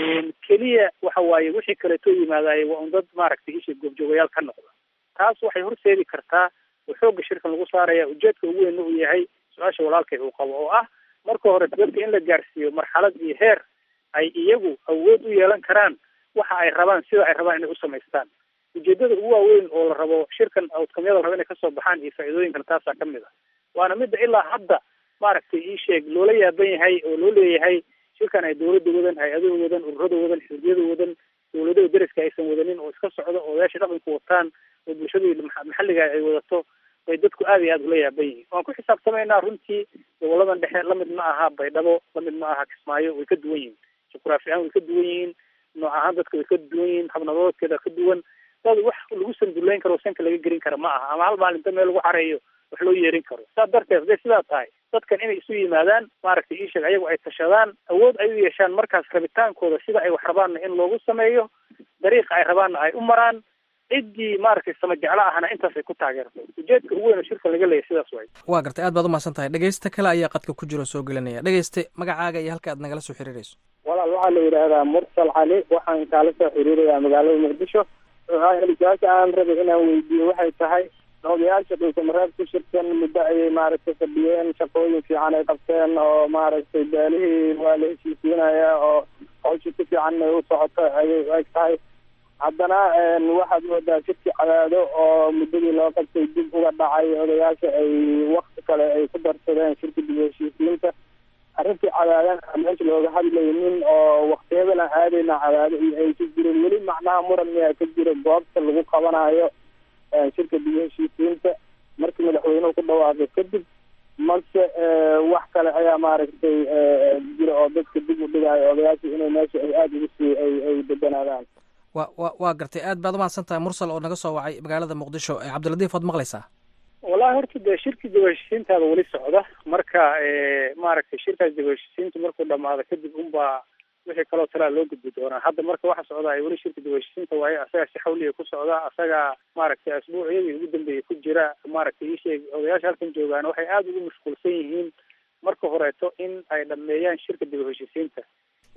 keliya waxa waaye wixii kaleetoo yimaadaye waa un dad maaragtay ishag goobjoogayaal ka noqda taas waxay horseedi kartaa oo xoogga shirkan lagu saaraya ujeedka ugu weynna uu yahay su-aasha walaalkay uu qabo oo ah marka hore dadka in la gaarsiiyo marxalad iyo heer ay iyagu awood u yeelan karaan waxa ay rabaan sida ay rabaan inay u samaystaan ujeedada ugu waaweyn oo la rabo shirkan outcomeyada la rabo inay kasoo baxaan iyo faa'iidooyinkana taasaa ka mid a waana midda ilaa hadda maaragtay ii sheeg loola yaaban yahay oo loo leeyahay shirkan ay dawladda wadan hay-adaha wadan ururada wadan xisbiyada wadan dawladaha deriska aysan wadanin oo iska socdo oo odayaasha dhaqanku wataan oo bulshadii maxalliga ay wadato bay dadku aad iyo aad ula yaaban yihiin waan ku xisaabtamaynaa runtii goboladan dhexe lamid ma aha baydhabo lamid ma aha kismaayo way ka duwan yihiin juqraafi ahaan way ka duwan yihiin nooc ahaan dadka way ka duwan yihiin habnabadoodkeeda ka duwan dad wax lagu sanduleyn karo sanka laga gelin kara ma aha ama hal maalinta meel lagu xareeyo wax loo yeerin karo saa darteed hadday sidaa tahay dadkan inay isu yimaadaan maaragtay iisheeg ayagu ay tashadaan awood ay u yeeshaan markaas rabitaankooda sida ay wax rabaanna in loogu sameeyo dariiqa ay rabaanna ay u maraan ciddii maaragtay sama jeclo ahna intaas ay ku taageerto ujeedka ugu weyn oo shirka laga leeyahy sidaas way waa gartay aad baad umahadsan tahay dhegeyste kale ayaa qadka ku jiro soo gelinaya dhegeyste magacaaga iyo halka aad nagala soo xiriirayso walaal waxaa la yidhaahdaa mursal cali waxaan kaala soo xiriirayaa magaalada muqdisho su-aasha aan rabay inaan weydiiyo waxay tahay odayaasha dhulkamareeb ku shirkan muddo ayay maaragtay fadhiyeen shaqooyin fiican ay qabteen oo maaragtay beelihii waa la heshiisiinaya oo hawsha si fiican ay u socoto ayay u eg tahay haddana waxaad moodaa shirki cadaado oo muddadii loo qabtay dib uga dhacay odayaasha ay wakti kale ay ku darsadeen shirka dib u heshiisiinta arrintii cadaadan meesha looga hadlaynin oo waktiyadan aadayna cadaado iyo ay ka jirin weli macnaha muran miyaa ka jira goobta lagu qabanayo shirka dib u heshiisiinta markii madaxweynuhu ku dhawaaqay kadib mase wax kale ayaa maaragtay jira oo dadka dib u dhigayo odayaasha inay meesha ay aada ugu sii ay ay deganaadaan wa wa waa gartay aad baad umahadsan tahay mursal oo naga soo wacay magaalada muqdisho cabdiladiif waad maqlaysaa wallahi horta dee shirkii dib u heshiisiintaada weli socda marka maaragtay shirkaas dib u heshiisiinta markuu dhamaado kadib unbaa wixii kaloo talaa loo gudbi doonaa hadda marka waxa socda ay weli shirka dib u heshiisiinta waaye asagaa si xawliya ku socda asagaa maaragtay asbuucyadii ugu dambeeyay ku jira maaragtay iisheeg odayaasha halkan joogaan waxay aada ugu mashquulsan yihiin marka horeeto in ay dhameeyaan shirka dib u heshiisiinta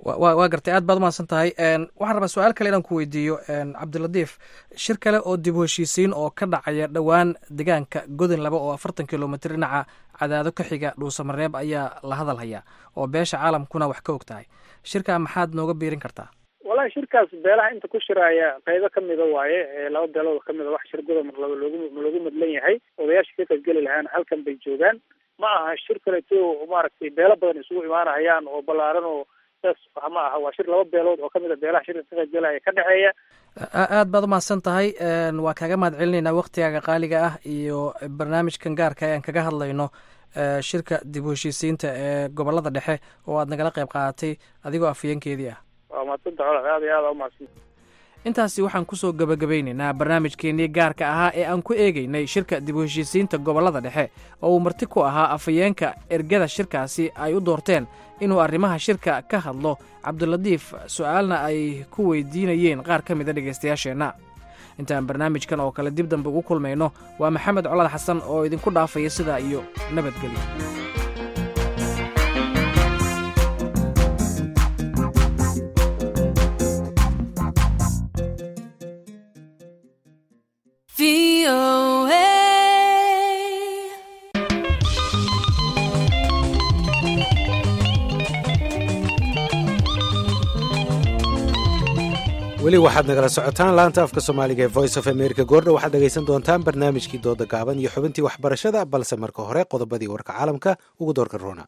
waa gartay aad baad umahadsan tahay waxaan rabaa su-aal kale inaan ku weydiiyo cabdilatiif shir kale oo dib u heshiisiin oo ka dhacaya dhowaan deegaanka godin laba oo afartan kilomitr dhinaca cadaado ka xiga dhuusamareeb ayaa la hadal hayaa oo beesha caalamkuna wax ka og tahay shirkaa maxaad nooga biirin kartaa wallahi shirkaas beelaha inta ku shiraaya qaybo kamida waaye laba beelood kamida wax shir goda mar laba loogu loogu madlan yahay odayaasha ka qaybgeli lahaana halkan bay joogaan ma aha shir kaleto maaragtay beelo badan isugu imaanahayaan oo ballaaran oo saas ma aha waa shir laba beelood oo kamid a beelaha shirka ka qaybgalaya ka dhexeeya aad baad umahadsan tahay waa kaaga mahad celinaynaa waktigaaga qaaliga ah iyo barnaamijkan gaarka ayaan kaga hadlayno shirka dib u heshiisiinta ee gobolada dhexe oo aad nagala qayb qaadatay adigoo afhayeenkeedii ah waa madsanta colaad aad iyo aad aa umahadsan intaasi waxaan kusoo gabagabeynaynaa barnaamijkeenii gaarka ahaa ee aan ku eegeynay shirka dib u heshiisiinta gobollada dhexe oo uu marti ku ahaa afhayeenka ergada shirkaasi ay u doorteen inuu arrimaha shirka ka hadlo cabdilatiif su-aalna ay ku weydiinayeen qaar ka mida dhegaystayaasheenna intaan barnaamijkan oo kale dib dambe ugu kulmayno waa maxamed colaad xasan oo idinku dhaafaya sidaa iyo nabadgelyo weli waxaad nagala socotaan laanta afka soomaaliga ee voice of america goordha waxaad dhegaysan doontaan barnaamijkii dooda gaaban iyo xubintii waxbarashada balse marka hore qodobadii warka caalamka ugu doorka roona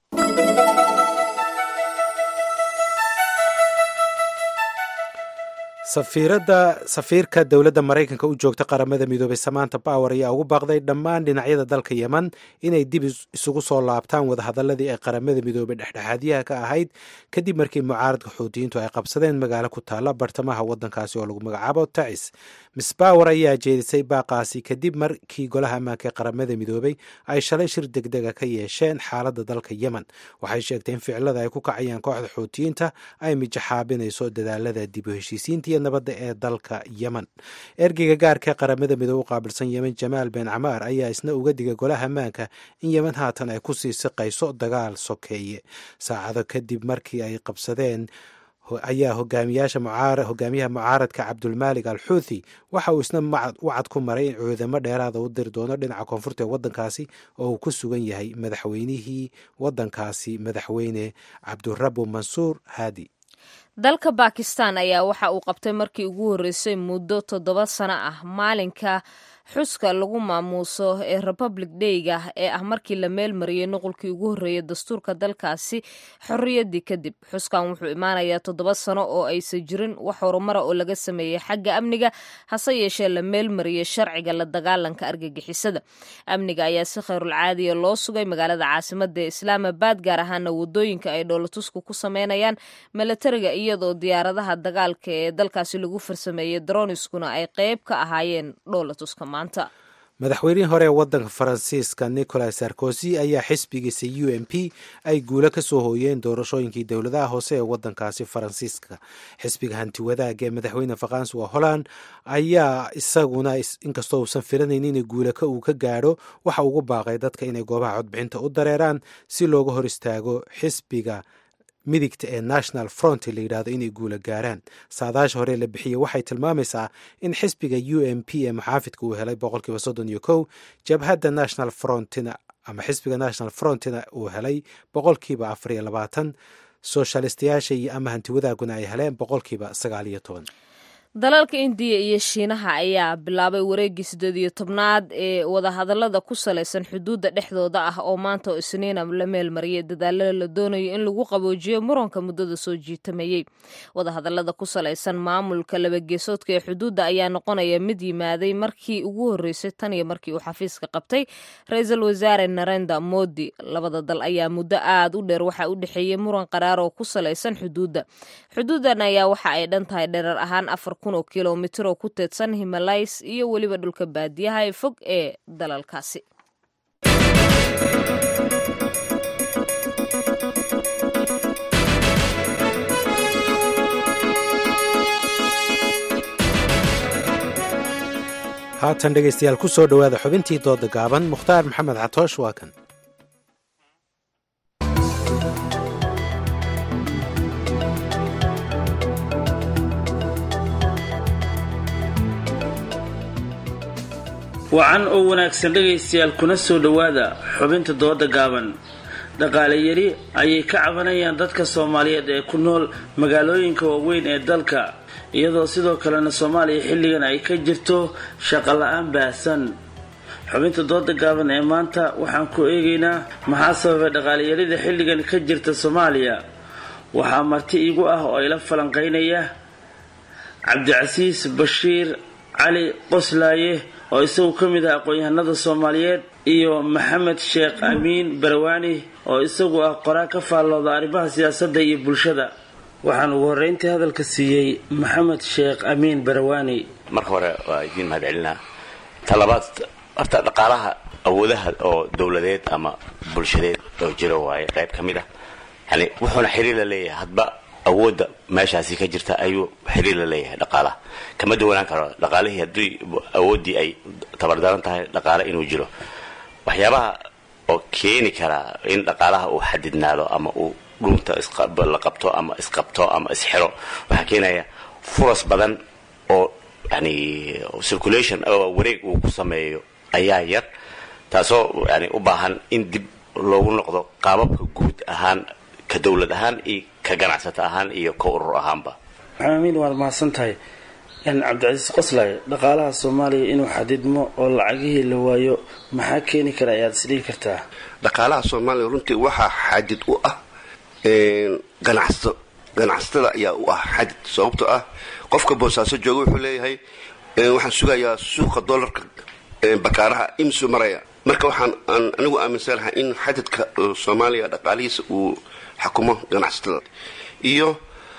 safiiradda safiirka dowladda maraykanka u joogta qaramada midoobay samaanta power ayaa ugu baaqday dhammaan dhinacyada dalka yeman inay dib isugu soo laabtaan wadahadaladii ay qaramada midoobay dhexdhexaadyaha ka ahayd kadib markii mucaaradka xuutiyiintu ay qabsadeen magaalo ku taalla bartamaha waddankaasi oo lagu magacaabo tacis miss power ayaa jeedisay baaqaasi kadib markii golaha ammaanka ee qaramada midoobay ay shalay shir degdega ka yeesheen xaaladda dalka yemen waxay sheegtay in ficilada ay ku kacayaan kooxda xuutiyiinta ay mijaxaabinayso dadaalada dib u heshiisiinta nabadda ee dalka yemen ergeyga gaarka qaramada midoobe u qaabilsan yemen jamaal ben camaar ayaa isna uga digay golaha ammaanka in yemen haatan ay kusii siqayso dagaal sokeeye saacado kadib markii ay qabsadeen ayaa hogaamiyaasha hogaamiyaha mucaaradka cabdulmaalik al xuuthi waxa uu isna wacad ku maray in cuudamo dheeraada u diri doono dhinaca koonfurta ee waddankaasi oo uu ku sugan yahay madaxweynihii waddankaasi madaxweyne cabdurabu mansuur haadi dalka bakistan ayaa waxa uu qabtay markii ugu horreysay muddo toddoba sano ah maalinka xuska lagu maamuuso ee republic dayga ee ah markii la meel mariyey nuqulkii ugu horreeyay dastuurka dalkaasi xorriyaddii kadib xuskan wuxuu imaanayaa toddoba sano oo aysan jirin wax horumara oo laga sameeyey xagga amniga hase yeeshee la meel mariyey sharciga la dagaalanka argagixisada amniga ayaa si khayrulcaadiya loo sugay magaalada caasimada ee islaamabad gaar ahaana wadooyinka ay dhoolatusku ku sameynayaan milatariga iyadoo diyaaradaha dagaalka ee dalkaasi lagu farsameeyey droniskuna ay qeyb ka ahaayeen dhoolatuska maanta madaxweynihii hore ee waddanka faransiiska nicolas sarkozy ayaa xisbigiisa u m p ay guulo ka soo hooyeen doorashooyinkii dowladaha hoose ee waddankaasi faransiiska xisbiga hanti wadaag ee madaxweyne faransuwa holland ayaa isaguna inkastoo uusan filanaynin in guulaka uu ka gaadho waxa ugu baaqay dadka inay goobaha codbixinta u dareeraan si looga hor istaago xisbiga midigta ee national front la yidhahdo inay guula gaaraan saadaasha hore la bixiyey waxay tilmaamaysaa in xisbiga u m p ee muxaafidka uu helay boqolkiiba soddon iyo kow jabhadda national frontina ama xisbiga national frontina uu helay boqolkiiba afar iyo labaatan soshalistayaasha iyo ama hanti wadaaguna ay heleen boqolkiiba sagaal iyo toban dalalka indiya iyo shiinaha ayaa bilaabay wareeggii siddeed iyo tobnaad ee wadahadallada ku salaysan xuduudda dhexdooda ah oo maanta oo isniina la meel mariyay dadaalada la doonayo in lagu qaboojiyo muranka muddada soo jiitamayey wadahadallada ku salaysan maamulka labageesoodka ee xuduudda ayaa noqonaya mid yimaaday markii ugu horreysay tan iyo markii uu xafiiska qabtay ra-iisul wasaare narenda modi labada dal ayaa muddo aad u dheer waxaa u dhexeeyey muran qaraar oo ku salaysan xuduudda xuduuddan ayaa waxa ay dhan tahay dherer ahaan afar kun oo kilomitir oo ku teedsan himalays iyo weliba dhulka baadiyaha ee fog ee dalalkaasi haatan dhegaystayaal ku soo dhowaada xubintii dooda gaaban mukhtaar maxamed catoosh waa kan wacan oo wanaagsan dhegaystayaal kuna soo dhowaada xubinta dooda gaaban dhaqaale yari ayay ka cabanayaan dadka soomaaliyeed ee ku nool magaalooyinka waaweyn ee dalka iyadoo sidoo kalena soomaaliya xilligan ay ka jirto shaqo la-aan baahsan xubinta dooda gaaban ee maanta waxaan ku eegaynaa maxaa sababay dhaqaaleyarida xilligan ka jirta soomaaliya waxaa marti iigu ah oo ila falanqeynaya cabdicasiis bashiir cali qoslaaye oo isagu ka mid ah aqoon-yahanada soomaaliyeed iyo maxamed sheekh amiin barawaani oo isagu ah qoraa ka faallooda arrimaha siyaasadda iyo bulshada waxaan ugu horreyntii hadalka siiyey maxamed sheekh amiin barawaani marka hore waa idiin mahad celinaa talabaad horta dhaqaalaha awoodaha oo dowladeed ama bulshadeed oo jiro waaye qayb ka mid ah yani wuxuuna xiriir la leeyahay hadba awoodda meeshaasi ka jirta ayuu xiriir la leeyahay dhaqaalaha kama duwanaan karo dhaqaalihii haddii awooddii ay tabardaran tahay dhaqaale inuu jiro waxyaabaha oo keeni karaa in dhaqaalaha uu xadidnaado ama uu dhunta la qabto ama isqabto ama isxiro waxaa keenaya furas badan oo yani circulation oo wareeg uu ku sameeyo ayaa yar taasoo yani u baahan in dib loogu noqdo qaababka guud ahaan ka dowlad ahaan iyo ka ganacsato ahaan iyo ka urur ahaanba maxaamiin waad mahadsan tahay cabdicasiis qoslay dhaqaalaha soomaaliya inuu xadidmo oo lacagihii la waayo maxaa keeni kara ayaad isdhihi kartaa dhaqaalaha soomaaliya runtii waxaa xadid u ah ganacsato ganacsatada ayaa u ah xadid sababtoo ah qofka boosaaso jooga wuxuu leeyahay waxaan sugayaa suuqa dollarka bakaaraha imsuu maraya marka waxaan anigu aaminsanahay in xadidka soomaaliya dhaqaalihiisa uu xukumo ganacsatada iyo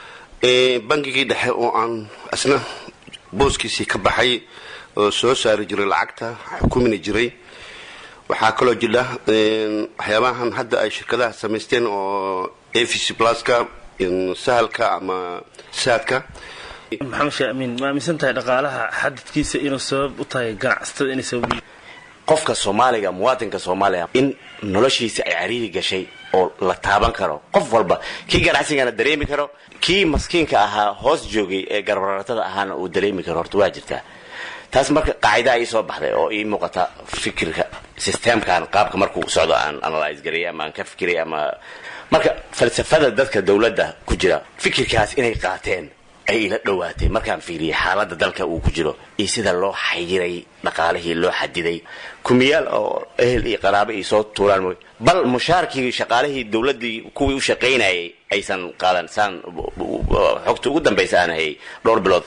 bangigii dhexe oo aan isna booskiisii ka baxay oo soo saari jiray lacagta xukumina jiray waxaa kaloo jira waxyaabahan hadda ay shirkadaha samaysteen oo a v c pluska sahalka ama saadka maxamed sheekh amiin ma aaminsan tahay dhaqaalaha xadidkiisa inuu sabab u tahay ganacsatada inay sabab qofka soomaaliga muwaadinka soomaaliya in noloshiisa ay cariiri gashay oo la taaban karo qof walba kii ganacsigana dareemi karo kii maskiinka ahaa hoos joogay ee garbaratada ahaana uu dareemi karo horta waa jirtaa taas marka qaacida ii soo baxday oo ii muuqata fikirka systemkan qaabka markuu socdo aan analyse garayay ama aan ka fikiray ama marka falsafada dadka dowladda ku jira fikirkaas inay qaateen ay ila dhowaatay markaan fiiriyay xaaladda dalka uu ku jiro iyo sida loo xayiray dhaqaalihii loo xadiday kumiyaal oo ehel iyo qaraabo iyo soo tuuraan mooy bal mushaarkii shaqaalihii dowladdii kuwii u shaqaynayay aysan qaadan saan xogta ugu dambaysa aan hayay dhowr bilood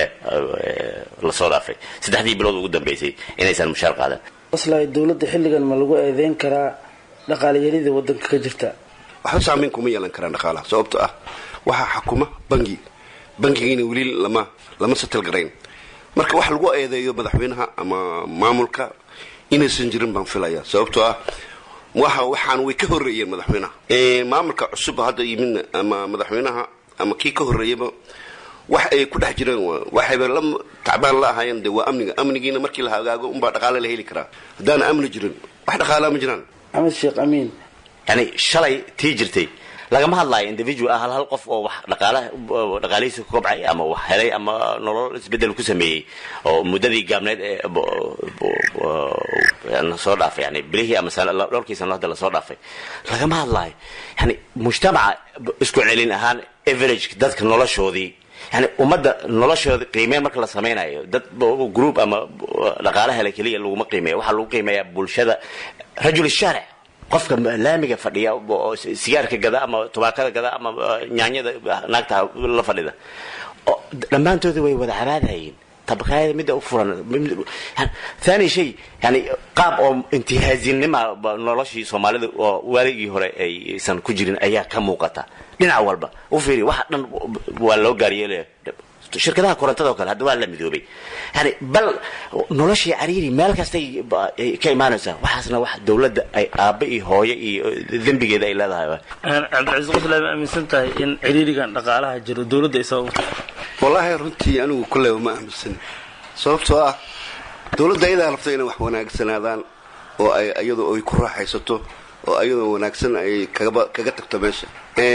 lasoo dhaafay saddexdii bilood ugu dambaysay inaysan mushaar qaadan qoslay dowladda xilligan ma lagu eedeyn karaa dhaqaalayarida wadanka ka jirta waxba saamayn kuma yeelan karaan dhaqaalaha sababto ah waxaa xakuma bangi bangigiina weli lama lama satal garayn marka wax lagu eedeeyo madaxweynaha ama maamulka inaysan jirin baan filaya sababtoo ah waxa waxaan way ka horreeyeen madaxweynaha maamulka cusub hadda yimidna ama madaxweynaha ama kii ka horreeyaba wax ay ku dhex jireen waxayba la tacbaan la ahaayeen de waa amniga amnigiina markii la hagaago unbaa dhaqaale la heli karaa haddaana amni jirin wax dhaqaalaa ma jiraan maxamed sheekh amiin yani shalay tii jirtay lagama hadlaayo individual ah hal hal qof oo wax dhaqaalaha dhaqaalihiisa ku kobcay ama wax helay ama nolol isbedel ku sameeyey oo muddadii gaabneed ee lasoo dhaafay yani bilihii ama dhowrkii sano hadda lasoo dhaafay lagama hadlaayo yani mujtamaca isku celin ahaan average dadka noloshoodii yani ummadda noloshooda qiimeyn marka la samaynayo dad group ama dhaqaala hele keliya laguma qiimeeyo waxaa lagu qiimeeyaa bulshada rajul shaaric qofka laamiga fadhiya oo sigaarka gada ama tubaakada gada ama nyaanyada naagta la fadhida dhammaantooda way wada cabaadayeen tabakaayada midda u furan thani shay yani qaab oo intihaazinima noloshii soomaalida oo waaligii hore aysan ku jirin ayaa ka muuqata dhinac walba u fiiri waxa dhan waa loo gaaryeelaya shirkadaha korontada oo kale hadda waa la midoobay yani bal noloshii cariiri meel kastay ka imaanaysaa waxaasna wax dowladda ay aabba iyo hooyo iyo dembigeeda ay leedahay cabdicasiis qoslaa ma aaminsan tahay in ciriirigan dhaqaalaha jiro dowladda ay sabab wallaahi runtii anigu kulleyba ma aaminsan sababtoo ah dowladda ayadaa rabta inay wax wanaagsanaadaan oo ay iyadu ay ku raaxaysato oo iyadoo wanaagsan ay kagaba kaga tagto meesha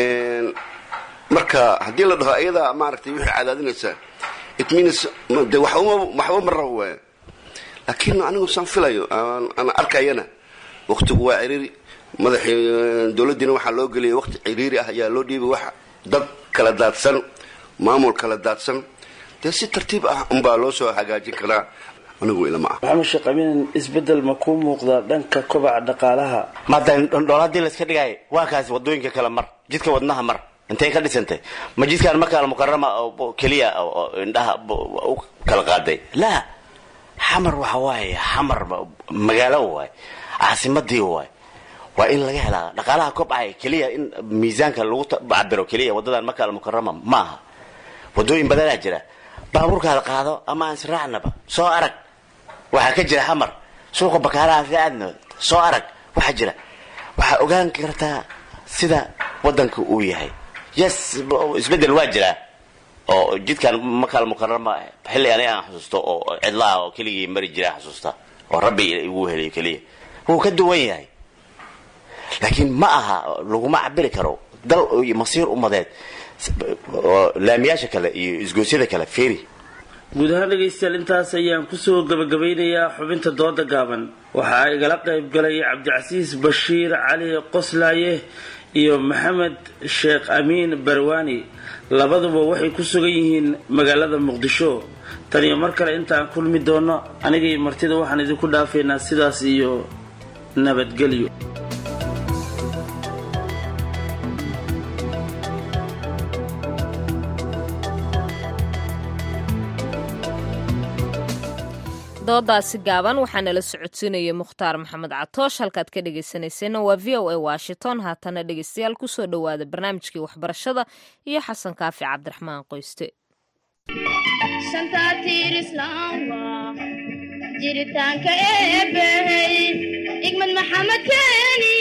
marka haddii la dhaho ayadaa maaragtay wixii cadaadinaysaa it means de waxba waxba ma rabo waaya laakiin anigu saan filayo aan arkayana waktigu waa ciriiri madaxii dowladdiina waxaa loo geliyay waqti ciriiri ah ayaa loo dhiibay wax dad kala daadsan maamul kala daadsan dee si tartiib ah unbaa loo soo hagaajin karaa anigu ilama ah maxamed sheekh amiin isbedel ma kuu muuqdaa dhanka kobaca dhaqaalaha maada dhool haddii layska dhigaayo waa kaasi wadooyinka kale mar jidka wadnaha mar intay ka dhisantay ma jidkaan markaa mukarama keliya indhaha u kala qaaday laa xamar waxa waaye xamar magaalo waay caasimadii waay waa in laga helaa dhaqaalaha kobcaya keliya in miisaanka lagu cabiro keliya wadadan marka almukarama ma aha wadooyin badanaa jira baabuurkaada qaado ama aan israacnaba soo arag waxaa ka jira xamar suuqa bakaaraha si aadno soo arag waxaa jira waxaa ogaan kartaa sida wadanka uu yahay yes isbedel waa jiraa oo jidkan makaal mukarama xilli ani aan xusuusto oo cidlaha oo keligii mari jira xusuusta oo rabbi igu heliyo keliya wuu ka duwan yahay laakiin ma aha laguma cabiri karo dal masiir umadeed laamiyaasha kale iyo isgoosyada kale feri guud ahaan dhegaystayaal intaas ayaan kusoo gabagabeynayaa xubinta dooda gaaban waxaa igala qayb galay cabdicasiis bashiir cali qoslaaye iyo maxamed sheekh amiin barwaani labaduba waxay ku sugan yihiin magaalada muqdisho tan iyo mar kale intaan kulmi doono anigay martida waxaan idinku dhaafaynaa sidaas iyo nabadgelyo doodaasi gaaban waxaa nala socodsiinaya mukhtaar maxamed catoosh halkaad ka dhegaysanayseena waa v o a washington haatana dhegaystayaal kusoo dhowaada barnaamijkii waxbarashada iyo xasan kaafi cabdiraxmaan qoyste jiritaanka eebbey igmad maxamed keeni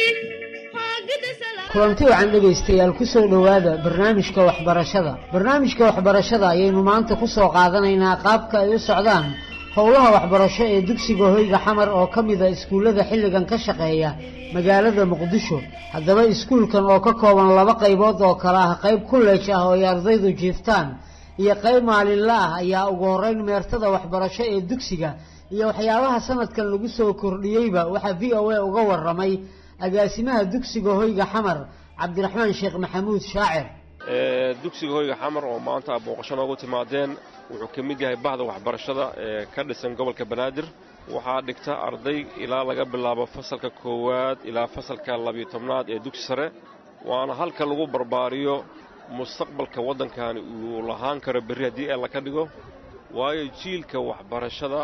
kulanti wacan dhegaystayaal ku soo dhowaada barnaamijka waxbarashada barnaamijka waxbarashada ayaynu maanta ku soo qaadanaynaa qaabka ay u socdaan howlaha waxbarasho ee dugsiga hoyga xamar oo ka mida iskuullada xilligan ka shaqeeya magaalada muqdisho haddaba iskuulkan oo ka kooban laba qaybood oo kale ah qayb kulleej ah oo ay ardaydu jiiftaan iyo qayb maalinla ah ayaa ugu horeyn meertada waxbarasho ee dugsiga iyo waxyaabaha sanadkan lagu soo kordhiyeyba waxaa v o a uga waramay agaasimaha dugsiga hoyga xamar cabdiraxmaan sheekh maxamuud shaacir dugsiga hoyga xamar oo maanta booqasho noogu timaadeen wuxuu ka mid yahay bahda waxbarashada ee ka dhisan gobolka banaadir waxaa dhigta arday ilaa laga bilaabo fasalka koowaad ilaa fasalka labiyo tobnaad ee dugsi sare waana halka lagu barbaariyo mustaqbalka waddankani uu lahaan karo berri haddii eella ka dhigo waayo jiilka waxbarashada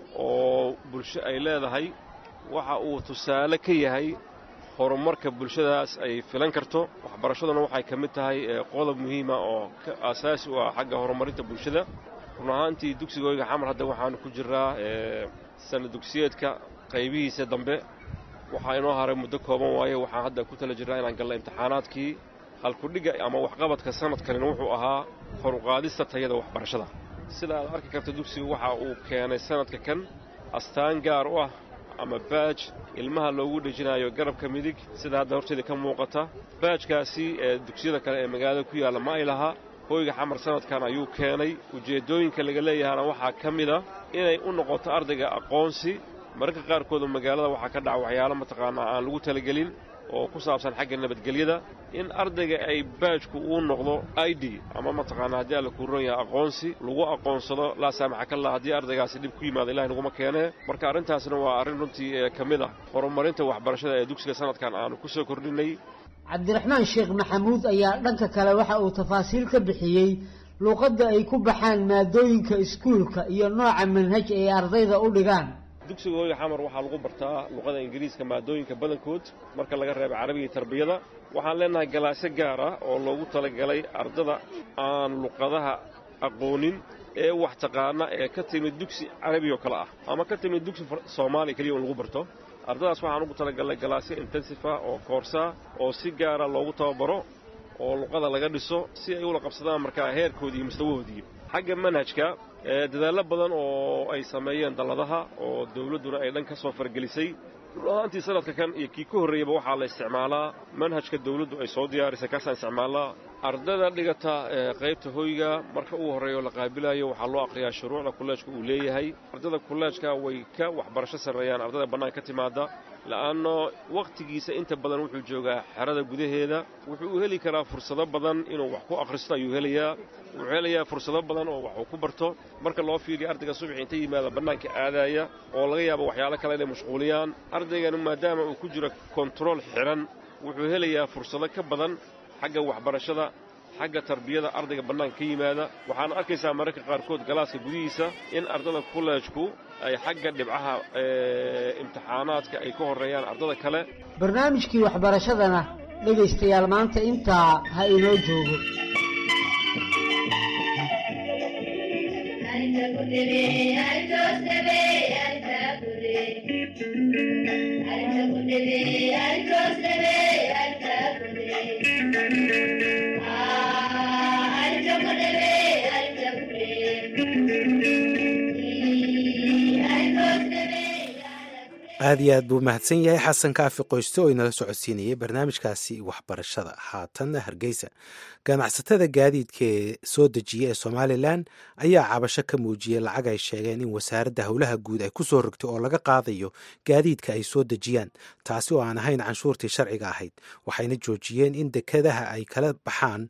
oo bulsho ay leedahay waxa uu tusaale ka yahay horumarka bulshadaas ay filan karto waxbarashaduna waxay ka mid tahay qodob muhiima oo aasaasi u ah xagga horumarinta bulshada run ahaantii dugsiga hoyga xamar hadda waxaanu ku jiraa sana dugsiyeedka qaybihiisa dambe waxaa inoo haray muddo kooban waaye waxaan hadda ku tala jirnaa inaan galna imtixaanaadkii halkudhigga ama waxqabadka sanadkanina wuxuu ahaa horuqaadista tayada waxbarashada sida aad arki karta dugsigu waxa uu keenay sanadka kan astaan gaar u ah ama baaj ilmaha loogu dhejinayo garabka midig sida hadda horteeda ka muuqata baajkaasi ee dugsiyada kale ee magaalada ku yaalla ma ay laha hoyga xamar sanadkan ayuu keenay ujeeddooyinka laga leeyahana waxaa ka mid a inay u noqoto ardayga aqoonsi mararka qaarkooda magaalada waxaa ka dhaca waxyaalo mataqaanaa aan lagu talagelin oo ku saabsan xagga nabadgelyada in ardayga ay baajku uu noqdo i d ama mataqaanaa haddii alla kuu ron yahay aqoonsi lagu aqoonsado laa saamaxa ka lah haddii ardaygaasi dhib ku yimaada ilahi naguma keenee marka arrintaasna waa arrin runtii ee ka mid ah horumarinta waxbarashada ee dugsiga sanadkan aanu ku soo kordhinay cabdiraxmaan sheekh maxamuud ayaa dhanka kale waxa uu tafaasiil ka bixiyey luuqadda ay ku baxaan maadooyinka iskuulka iyo nooca manhaj ay ardayda u dhigaan dugsiga hoyga xamar waxaa lagu bartaa luqada ingiriiska maadooyinka badankood marka laga reebo carabiga iyo tarbiyada waxaan leenahay galaasyo gaar ah oo loogu talagalay ardada aan luqadaha aqoonin ee wax taqaana ee ka timid dugsi carabiga oo kale ah ama ka timid dugsi soomaaliya keliya in lagu barto ardadaas waxaan ugu talagalnay galaasyo intensifa oo koorsa oo si gaara loogu tababaro oo luqada laga dhiso si ay ula qabsadaan markaa heerkoodii iyo mustawahoodii xagga manhajka dadaallo badan oo ay sameeyeen dalladaha oo dawladduna ay dhan ka soo fargelisay run ahaantii sanadka kan iyo kii ka horreeyaba waxaa la isticmaalaa manhajka dawladdu ay soo diyaarisay kaasaan isticmaalnaa ardada dhigata qaybta hoyga marka ugu horreeya la qaabilayo waxaa loo aqriyaa shuruucda kulleejka uu leeyahay ardada kulleejka way ka waxbarasho sarreeyaan ardada bannaan ka timaada la'anno wakhtigiisa inta badan wuxuu joogaa xerada gudaheeda wuxuu u heli karaa fursado badan inuu wax ku akhristo ayuu helayaa wuxuu helayaa fursado badan oo wax uu ku barto marka loo fiiriyo ardayga subaxi inta yimaada bannaanka aadaaya oo laga yaabo waxyaalo kale inay mashquuliyaan ardaygani maadaama uu ku jiro kontarool xidhan wuxuu helayaa fursado ka badan xagga waxbarashada xagga tarbiyada ardayga bannaanka ka yimaada waxaana arkaysaa mararka qaarkood galaaska gudihiisa in ardada kolleejku ay xagga dhibcaha imtixaanaadka ay ka horreeyaan ardada kale barnaamijkii waxbarashadana dhegaystayaal maanta intaa ha inoo joogo aad iyo aad buu mahadsan yahay xasan kaafi qoyste oo inala socodsiinayay barnaamijkaasi waxbarashada haatanna hargeysa ganacsatada gaadiidka ee soo dejiya ee somalilan ayaa cabasho ka muujiyey lacag ay sheegeen in wasaaradda howlaha guud ay ku soo rogtay oo laga qaadayo gaadiidka ay soo dejiyaan taasi oo aan ahayn canshuurtii sharciga ahayd waxayna joojiyeen in dekadaha ay kala baxaan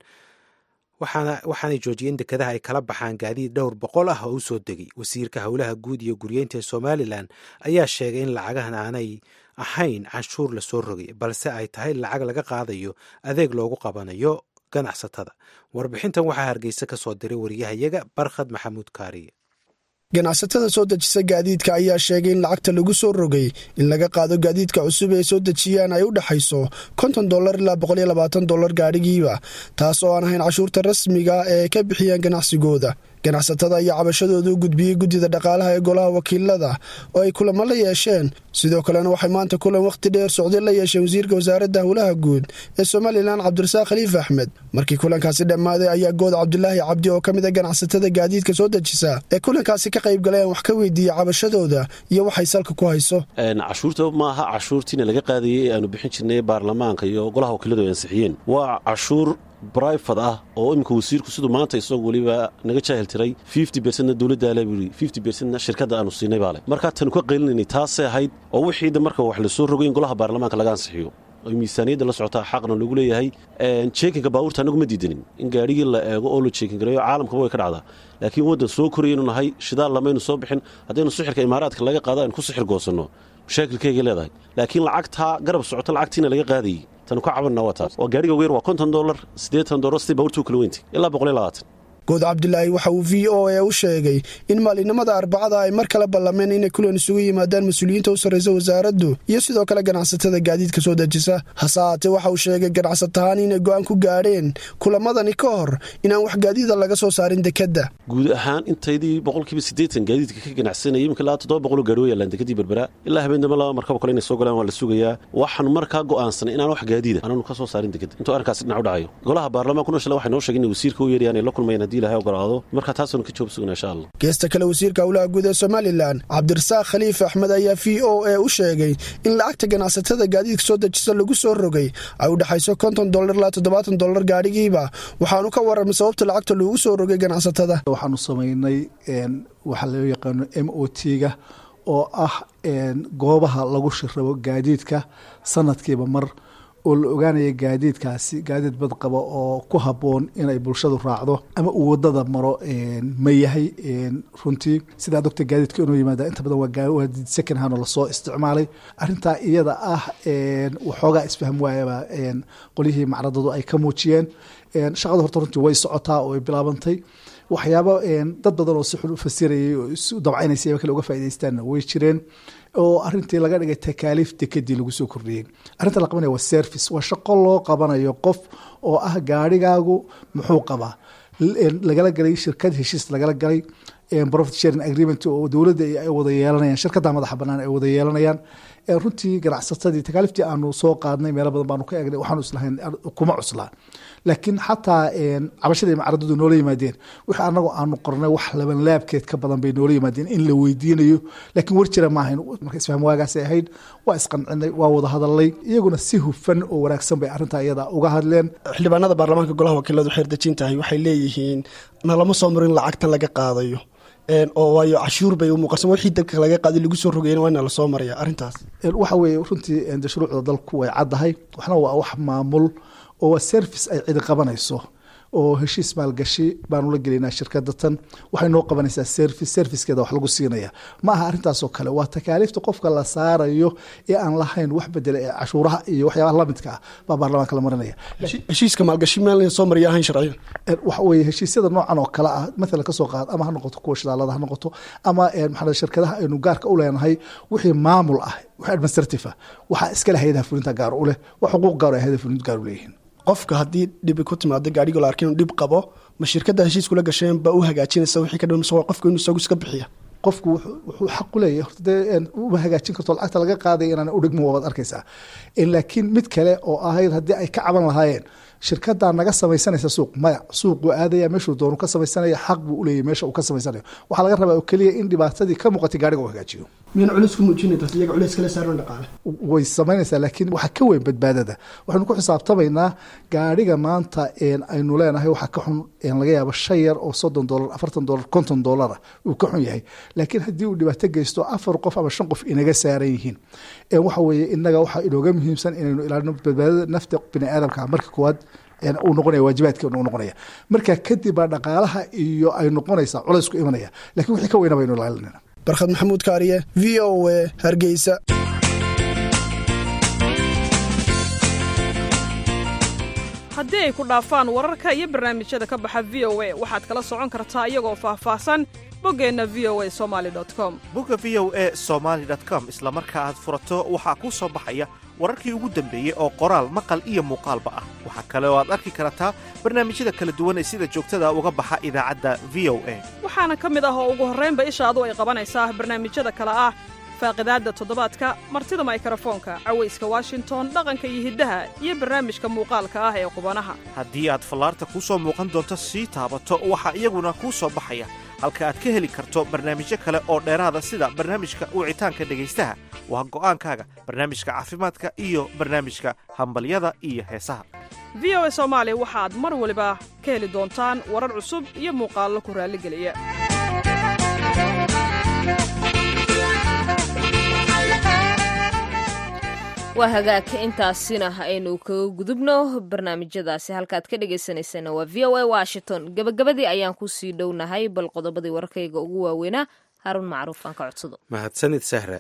waxaanay joojiyeen in dekadaha ay kala baxaan gaadiid dhowr boqol ah oo u soo degay wasiirka howlaha guud iyo guryeynta ee somalilan ayaa sheegay in lacagahan aanay ahayn canshuur lasoo rogay balse ay tahay lacag laga qaadayo adeeg loogu qabanayo ganacsatada warbixintan waxaa hargeysa ka soo diray wariyahayaga barkhad maxamuud kaariye ganacsatada soo dejisa gaadiidka ayaa sheegay in lacagta lagu soo rogay in laga qaado gaadiidka cusub ee soo dejiyaan ay u dhexayso konton dolar ilaa boqoliyo labaatan dolar gaadhigiiba taas oo aan ahayn cashuurta rasmiga ee ay ka bixiyaan ganacsigooda ganacsatada ayaa cabashadooda u gudbiyey guddida dhaqaalaha ee golaha wakiilada oo ay kulamo la yeesheen sidoo kalena waxay maanta kulan wakhti dheer socday la yeesheen wasiirka wasaaradda howlaha guud ee somalilan cabdirasaaq khaliif axmed markii kulankaasi dhammaaday ayaa good cabdulaahi cabdi oo ka mid a ganacsatada gaadiidka soo dejisa ee kulankaasi ka qayb galay aan wax ka weydiiyey cabashadooda iyo waxay salka ku hayso cashuurta maaha cashuurtiina laga qaadayey ee aanu bixin jirnay baarlamaanka iyo golaha wakiiladu ay ansixiyeen waa cashuur brifad ah oo iminka wasiirku siduu maanta isagoo weliba naga jaahil tiray fifty bercentna dowladdaa le buuri fifty bercentna shirkadda aanu siinay baa leh markaa tanu ka qaylinanay taasay ahayd oo wixiida marka wax lasoo rogay in golaha baarlamaanka laga ansixiyo oo miisaaniyadda la socotaa xaqna lagu leeyahay jeekinka baabuurta anagu ma diidanin in gaadhigii la eego oo la jeekin gareeyo caalamkaba way ka dhacdaa laakiin waddan soo korayaynu nahay shidaal lamaynu soo bixin haddaynu sixirka imaaraadka laga qaado aynu ku sixir goosanno mashaakilkaygay leedahay laakiin lacagtaa garab socota lacagtiina laga qaadayey tanu ka cabanna waa taas oo gaadhiga weer waa konton dolar siddeetan dolar sidii baabuurta u kala weyntay ilaa boqol iyo labaatan good cabdilaahi waxa uu v o e u sheegay in maalinimada arbacada ay mar kale ballameen inay kulan isugu yimaadaan mas-uuliyiinta u sarraysa wasaaraddu iyo sidoo kale ganacsatada gaadiidka soo dejisa hase haatee waxa uu sheegay ganacsatahaan inay go'aan ku gaadheen kulamadani ka hor inaan wax gaadiida laga soo saarin dekedda guud ahaan intaydii boqolkiiba siddeetan gaadiidka ka ganacsanayay imika ilaa toddoba boqoloo gaadhi wa yaalaan dekadii berbera ilaa habeen dambe laba markaba kale inay soo galaan waa la sugayaa waxaanu markaa go'aansanay inaan wax gaadiida aanaanu ka soo saarin dekadda intuu arrinkaasi dhinac u dhacayo golaha baarlamaankuna shala waxay noo sheegeen inay wasiirka u yeerayaan ay la kulmayaan haddii ilahay ogolaado marka taasaanu ka joob sugna insha allah geesta kale wasiirka howlaha guud ee somalilan cabdirasaaq khaliif axmed ayaa v o e u sheegay in lacagta ganacsatada gaadiidka soo dejisa lagu soo rogay ay u dhexayso konton dolar ilaa toddobaatan dolar gaadhigiiba waxaanu ka warramay sababta lacagta loogu soo rogay ganacsatada waxaanu samaynay waxaa loo yaqaano m o t-ga oo ah goobaha lagu shirrabo gaadiidka sanadkiiba mar oo la ogaanaya gaadiidkaasi gaadiid badqaba oo ku habboon inay bulshadu raacdo ama uu wadada maro ma yahay runtii sidaa dogta gaadiidka inuu yimaada inta badan waa gaadiid second hand oo lasoo isticmaalay arrintaa iyada ah waxoogaa isfahm waayaba qolyihii macradadu ay ka muujiyeen shaqada horta runtii way socotaa oo ay bilaabantay waxyaabo dad badan oo si xun u fasirayay oo isu dabcaynaysa kale uga faaidaystaanna way jireen oo arintii laga dhigay takaaliif dekadii lagu soo kordhiyey arrinta la qabanaya waa service waa shaqo loo qabanayo qof oo ah gaarigaagu muxuu qabaa lagala galay shirkad heshiis lagala galay profit sharing agreement oo dowladda ay wada yeelanayaan shirkadda madaxa banaan ay wada yeelanayaan runtii ganacsatadii takaaliftii aanu soo qaadnay meelo badan baanu ka eegnay waxaanu islahayn kuma cuslaa laakiin xataa cabashadii macradadu noola yimaadeen wixii anagu aanu qornay wax labanlaabkeed ka badan bay noola yimaadeen in la weydiinayo laakiin war jira maahayn marka isfahm waagaasay ahayd waa isqancinay waa wada hadalnay iyaguna si hufan oo wanaagsan bay arrintaa iyada uga hadleen xildhibaanada baarlamaanka golaha wakiiladu xeerdejin tahay waxay leeyihiin nalama soo marin lacagtan laga qaadayo oo waayo cashuur bay umuuqarsan wixii dalka laga qaaday lagu soo rogeyn waa ina lasoo maraya arrintaas waxa weeye runtii shuruucda dalku way caddahay waxna waa wax maamul oo waa service ay cidi qabanayso oo heshiis maalgashi baanu la gelaynaa shirkada tan waxay noo qabanaysaa service servicekeeda wax lagu siinaya ma aha arrintaasoo kale waa takaaliifta qofka la saarayo ee aan lahayn wax bedela ee cashuuraha iyo waxyaabaha lamidka ah baa baarlamaanka la marinaya heshiiska maalgashi meel soo mariya ahayn sharciyan waxa weeye heshiisyada noocan oo kale ah mathalan kasoo qaad ama ha noqoto kuwa shidaalada ha noqoto ama maxaa shirkadaha aynu gaarka u leenahay wixii maamul ah wixii administrative ah waxaa iskale hay-adaha fulinta gaar u leh wax xuquuq gaar ay hay-adaha fulinta gaar u leeyihiin qofka haddii dhibi ku timaado gaadhigo la arkin inuu dhib qabo ma shirkadda heshiiskula gasheen baa u hagaajinaysa wixii ka dhan qofka inuu isagu iska bixiya qofku wuxuu xaq u leeyahay horta dee uma hagaajin karto lacagta laga qaaday inaan udhigmo waad arkaysaa laakiin mid kale oo ahayd haddii ay ka caban lahaayeen shirkadaa naga samaysanaysa suuq maya suuq wuu aadaya meeshuu doonu ka samaysanaya xaq buu uleeyahy meesha uu ka samaysanayo waxaa laga rabaa oo keliya in dhibaatadii ka muuqatay gaariga uu hagaajiyo miyana culeys ku muujinayta iyaga culeys kala saaran dhaqaale way samaynaysaa laakiin waxaa ka weyn badbaadada waxaynu ku xisaabtamaynaa gaariga maanta aynu leenahay waxaa ka xun laga yaabo shan yar oo soddon dolar afartan dolar konton dolara uu ka xun yahay laakiin haddii uu dhibaato geysto afar qof ama shan qof inaga saaran yihiin waxa weeye inaga waxaa inooga muhiimsan inaynu ilaalino badbaadada nafta bini aadamka marka koowaad uu noqonaya waajibaadkeenu uu noqonaya marka kadib baa dhaqaalaha iyo ay noqonaysaa culaysku imanaya lakiin wixii ka weyna baynu ilaalinayna barkhad maxamuud kaariye v o a hargeysa haddii ay ku dhaafaan wararka iyo barnaamijyada ka baxa v o a waxaad kala socon kartaa iyagoo faahfaahsan boggeenna v o a somali com bogga v o a somaali com isla marka aad furato waxaa kuu soo baxaya wararkii ugu dambeeyey oo qoraal maqal iyo muuqaalba ah waxaa kale oo aad arki kartaa barnaamijyada kala duwan ee sida joogtada uga baxa idaacadda v o a waxaana ka mid ah oo ugu horraynba ishaadu ay qabanaysaa barnaamijyada kale ah faaqidaadda toddobaadka martida maykarafoonka cawayska washington dhaqanka iyo hiddaha iyo barnaamijka muuqaalka ah ee qubanaha haddii aad fallaarta kuu soo muuqan doonto sii taabato waxaa iyaguna kuu soo baxaya halka aad ka heli karto barnaamijyo kale oo dheeraada sida barnaamijka wicitaanka dhegaystaha waa go'aankaaga barnaamijka caafimaadka iyo barnaamijka hambalyada iyo heesaha v o a soomaali waxaad mar waliba ka heli doontaan warar cusub iyo muuqaallo ku raalligeliya waa hagaagka intaasina aynu kaga gudubno barnaamijyadaasi halkaad ka dhagaysanaysana waa v o a washington gabagabadii ayaan kusii dhownahay bal qodobadii wararkayga ugu waaweynaa haruun macruuf aan ka codsado mahadsanid sahre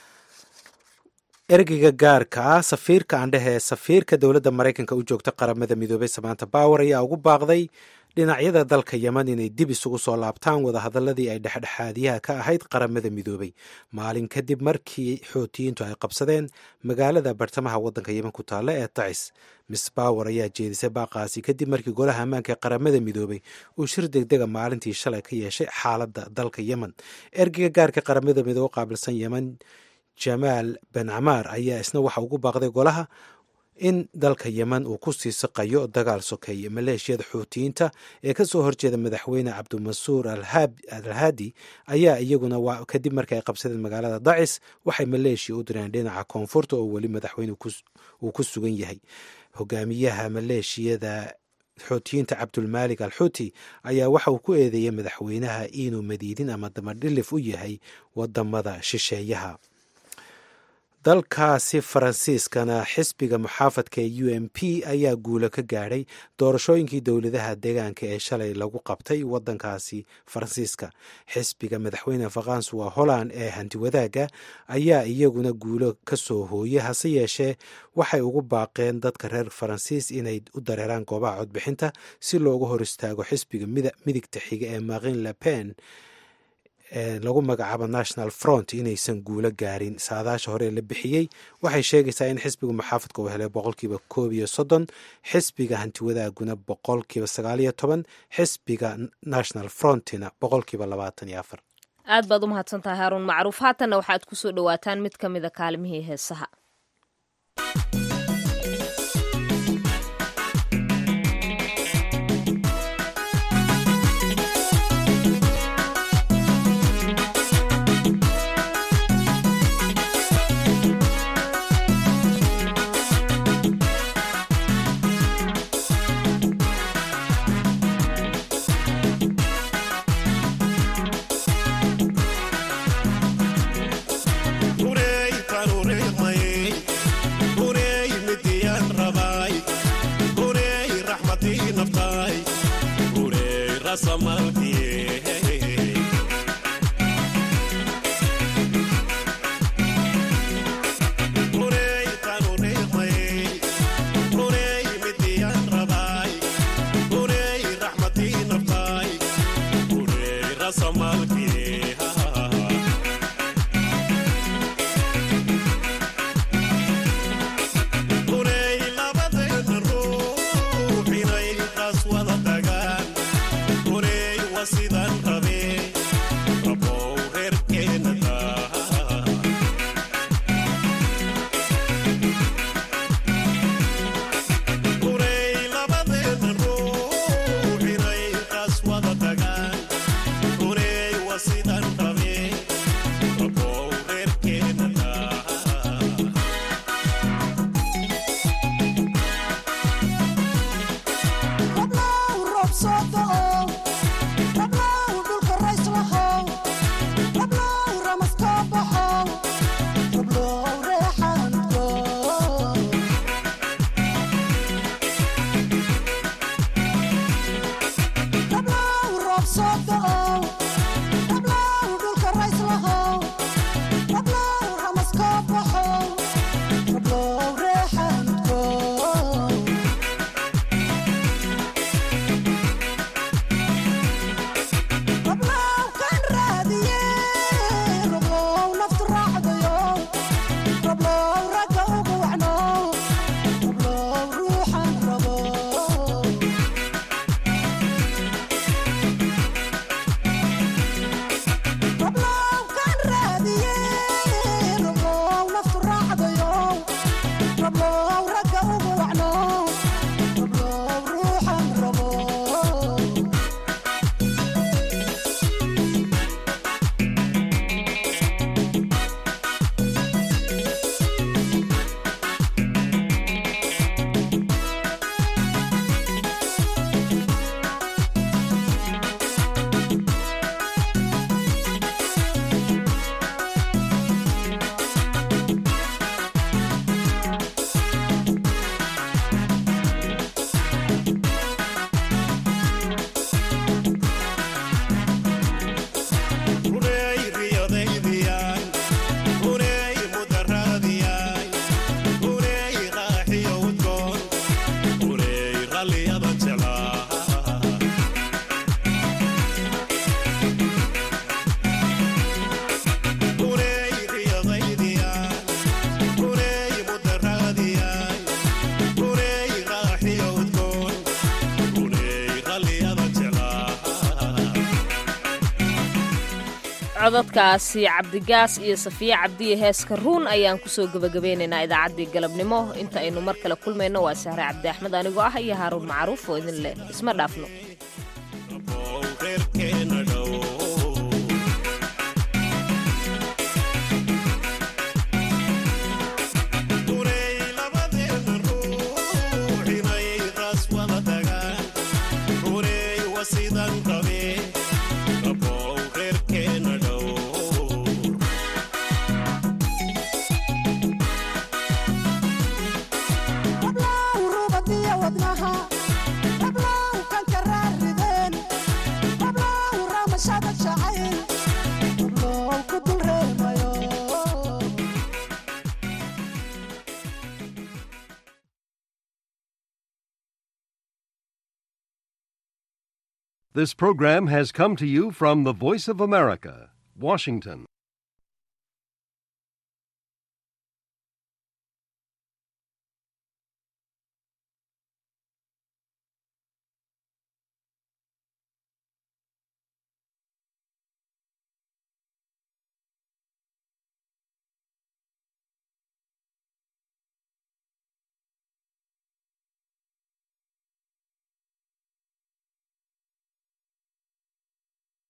ergeyga gaarka ah safiirka andhehe ee safiirka dowladda maraykanka u joogta qaramada midoobay samaanta bawer ayaa ugu baaqday dhinacyada dalka yeman inay dib isugu soo laabtaan wadahadaladii ay dhexdhexaadiyaha ka ahayd qaramada midoobay maalin kadib markii xootiyiintu ay qabsadeen magaalada bartamaha waddanka yeman ku taalla ee tacis miss bawer ayaa jeedisay baaqaasi kadib markii golaha ammaanka ee qaramada midoobay uu shir degdega maalintii shalay ka yeeshay xaaladda dalka yemen ergeyga gaarka qaramada midoobe qaabilsan yemen jamaal ben camaar ayaa isna waxa ugu baaqday golaha in dalka yemen uu ku sii siqayo dagaal sokeeye maleeshiyada xuutiyiinta ee kasoo horjeeda madaxweyne cabdimansuur alhaadi ayaa iyaguna kadib markii ay qabsadeen magaalada dacis waxay maleeshiya u direen dhinaca koonfurta oo weli madaxweyne uu ku sugan yahay hogaamiyaha maleeshiyada xuutiyiinta cabdulmaalik al xuuti ayaa waxa uu ku eedeeyey madaxweynaha inuu madiidin ama damadhilif u yahay wadamada shisheeyaha dalkaasi faransiiskana xisbiga muxaafadka ee u m p ayaa guulo ka gaadhay doorashooyinkii dowladaha deegaanka ee shalay lagu qabtay wadankaasi faransiiska xisbiga madaxweyne faransuwa holland ee hantiwadaaga ayaa iyaguna guulo ka soo hooyay hase yeeshee waxay ugu baaqeen dadka reer faransiis inay u dareeraan goobaha codbixinta si loogu hor istaago xisbiga midigta xiga ee marin le pen lagu magacaabo national front inaysan guulo gaarin saadaasha hore la bixiyey waxay sheegaysaa in xisbiga muxaafadka uu helay boqolkiiba koob iyo soddon xisbiga hantiwadaaguna boqolkiiba sagaal iyo toban xisbiga national frontina boqolkiiba labaatan iyo afar aad baad u mahadsantahay haaruun macruuf haatanna waxaad ku soo dhowaataan mid ka mida kaalimihii heesaha codadkaasi cabdigaas iyo safiye cabdiye heeska ruun ayaan kusoo gebagabeynaynaa idaacaddii galabnimo inta aynu mar kale kulmayno waa sahre cabdi axmed anigoo ah iyo haaruun macruuf oo idin leh isma dhaafno This program has come to you from the Voice of America, Washington.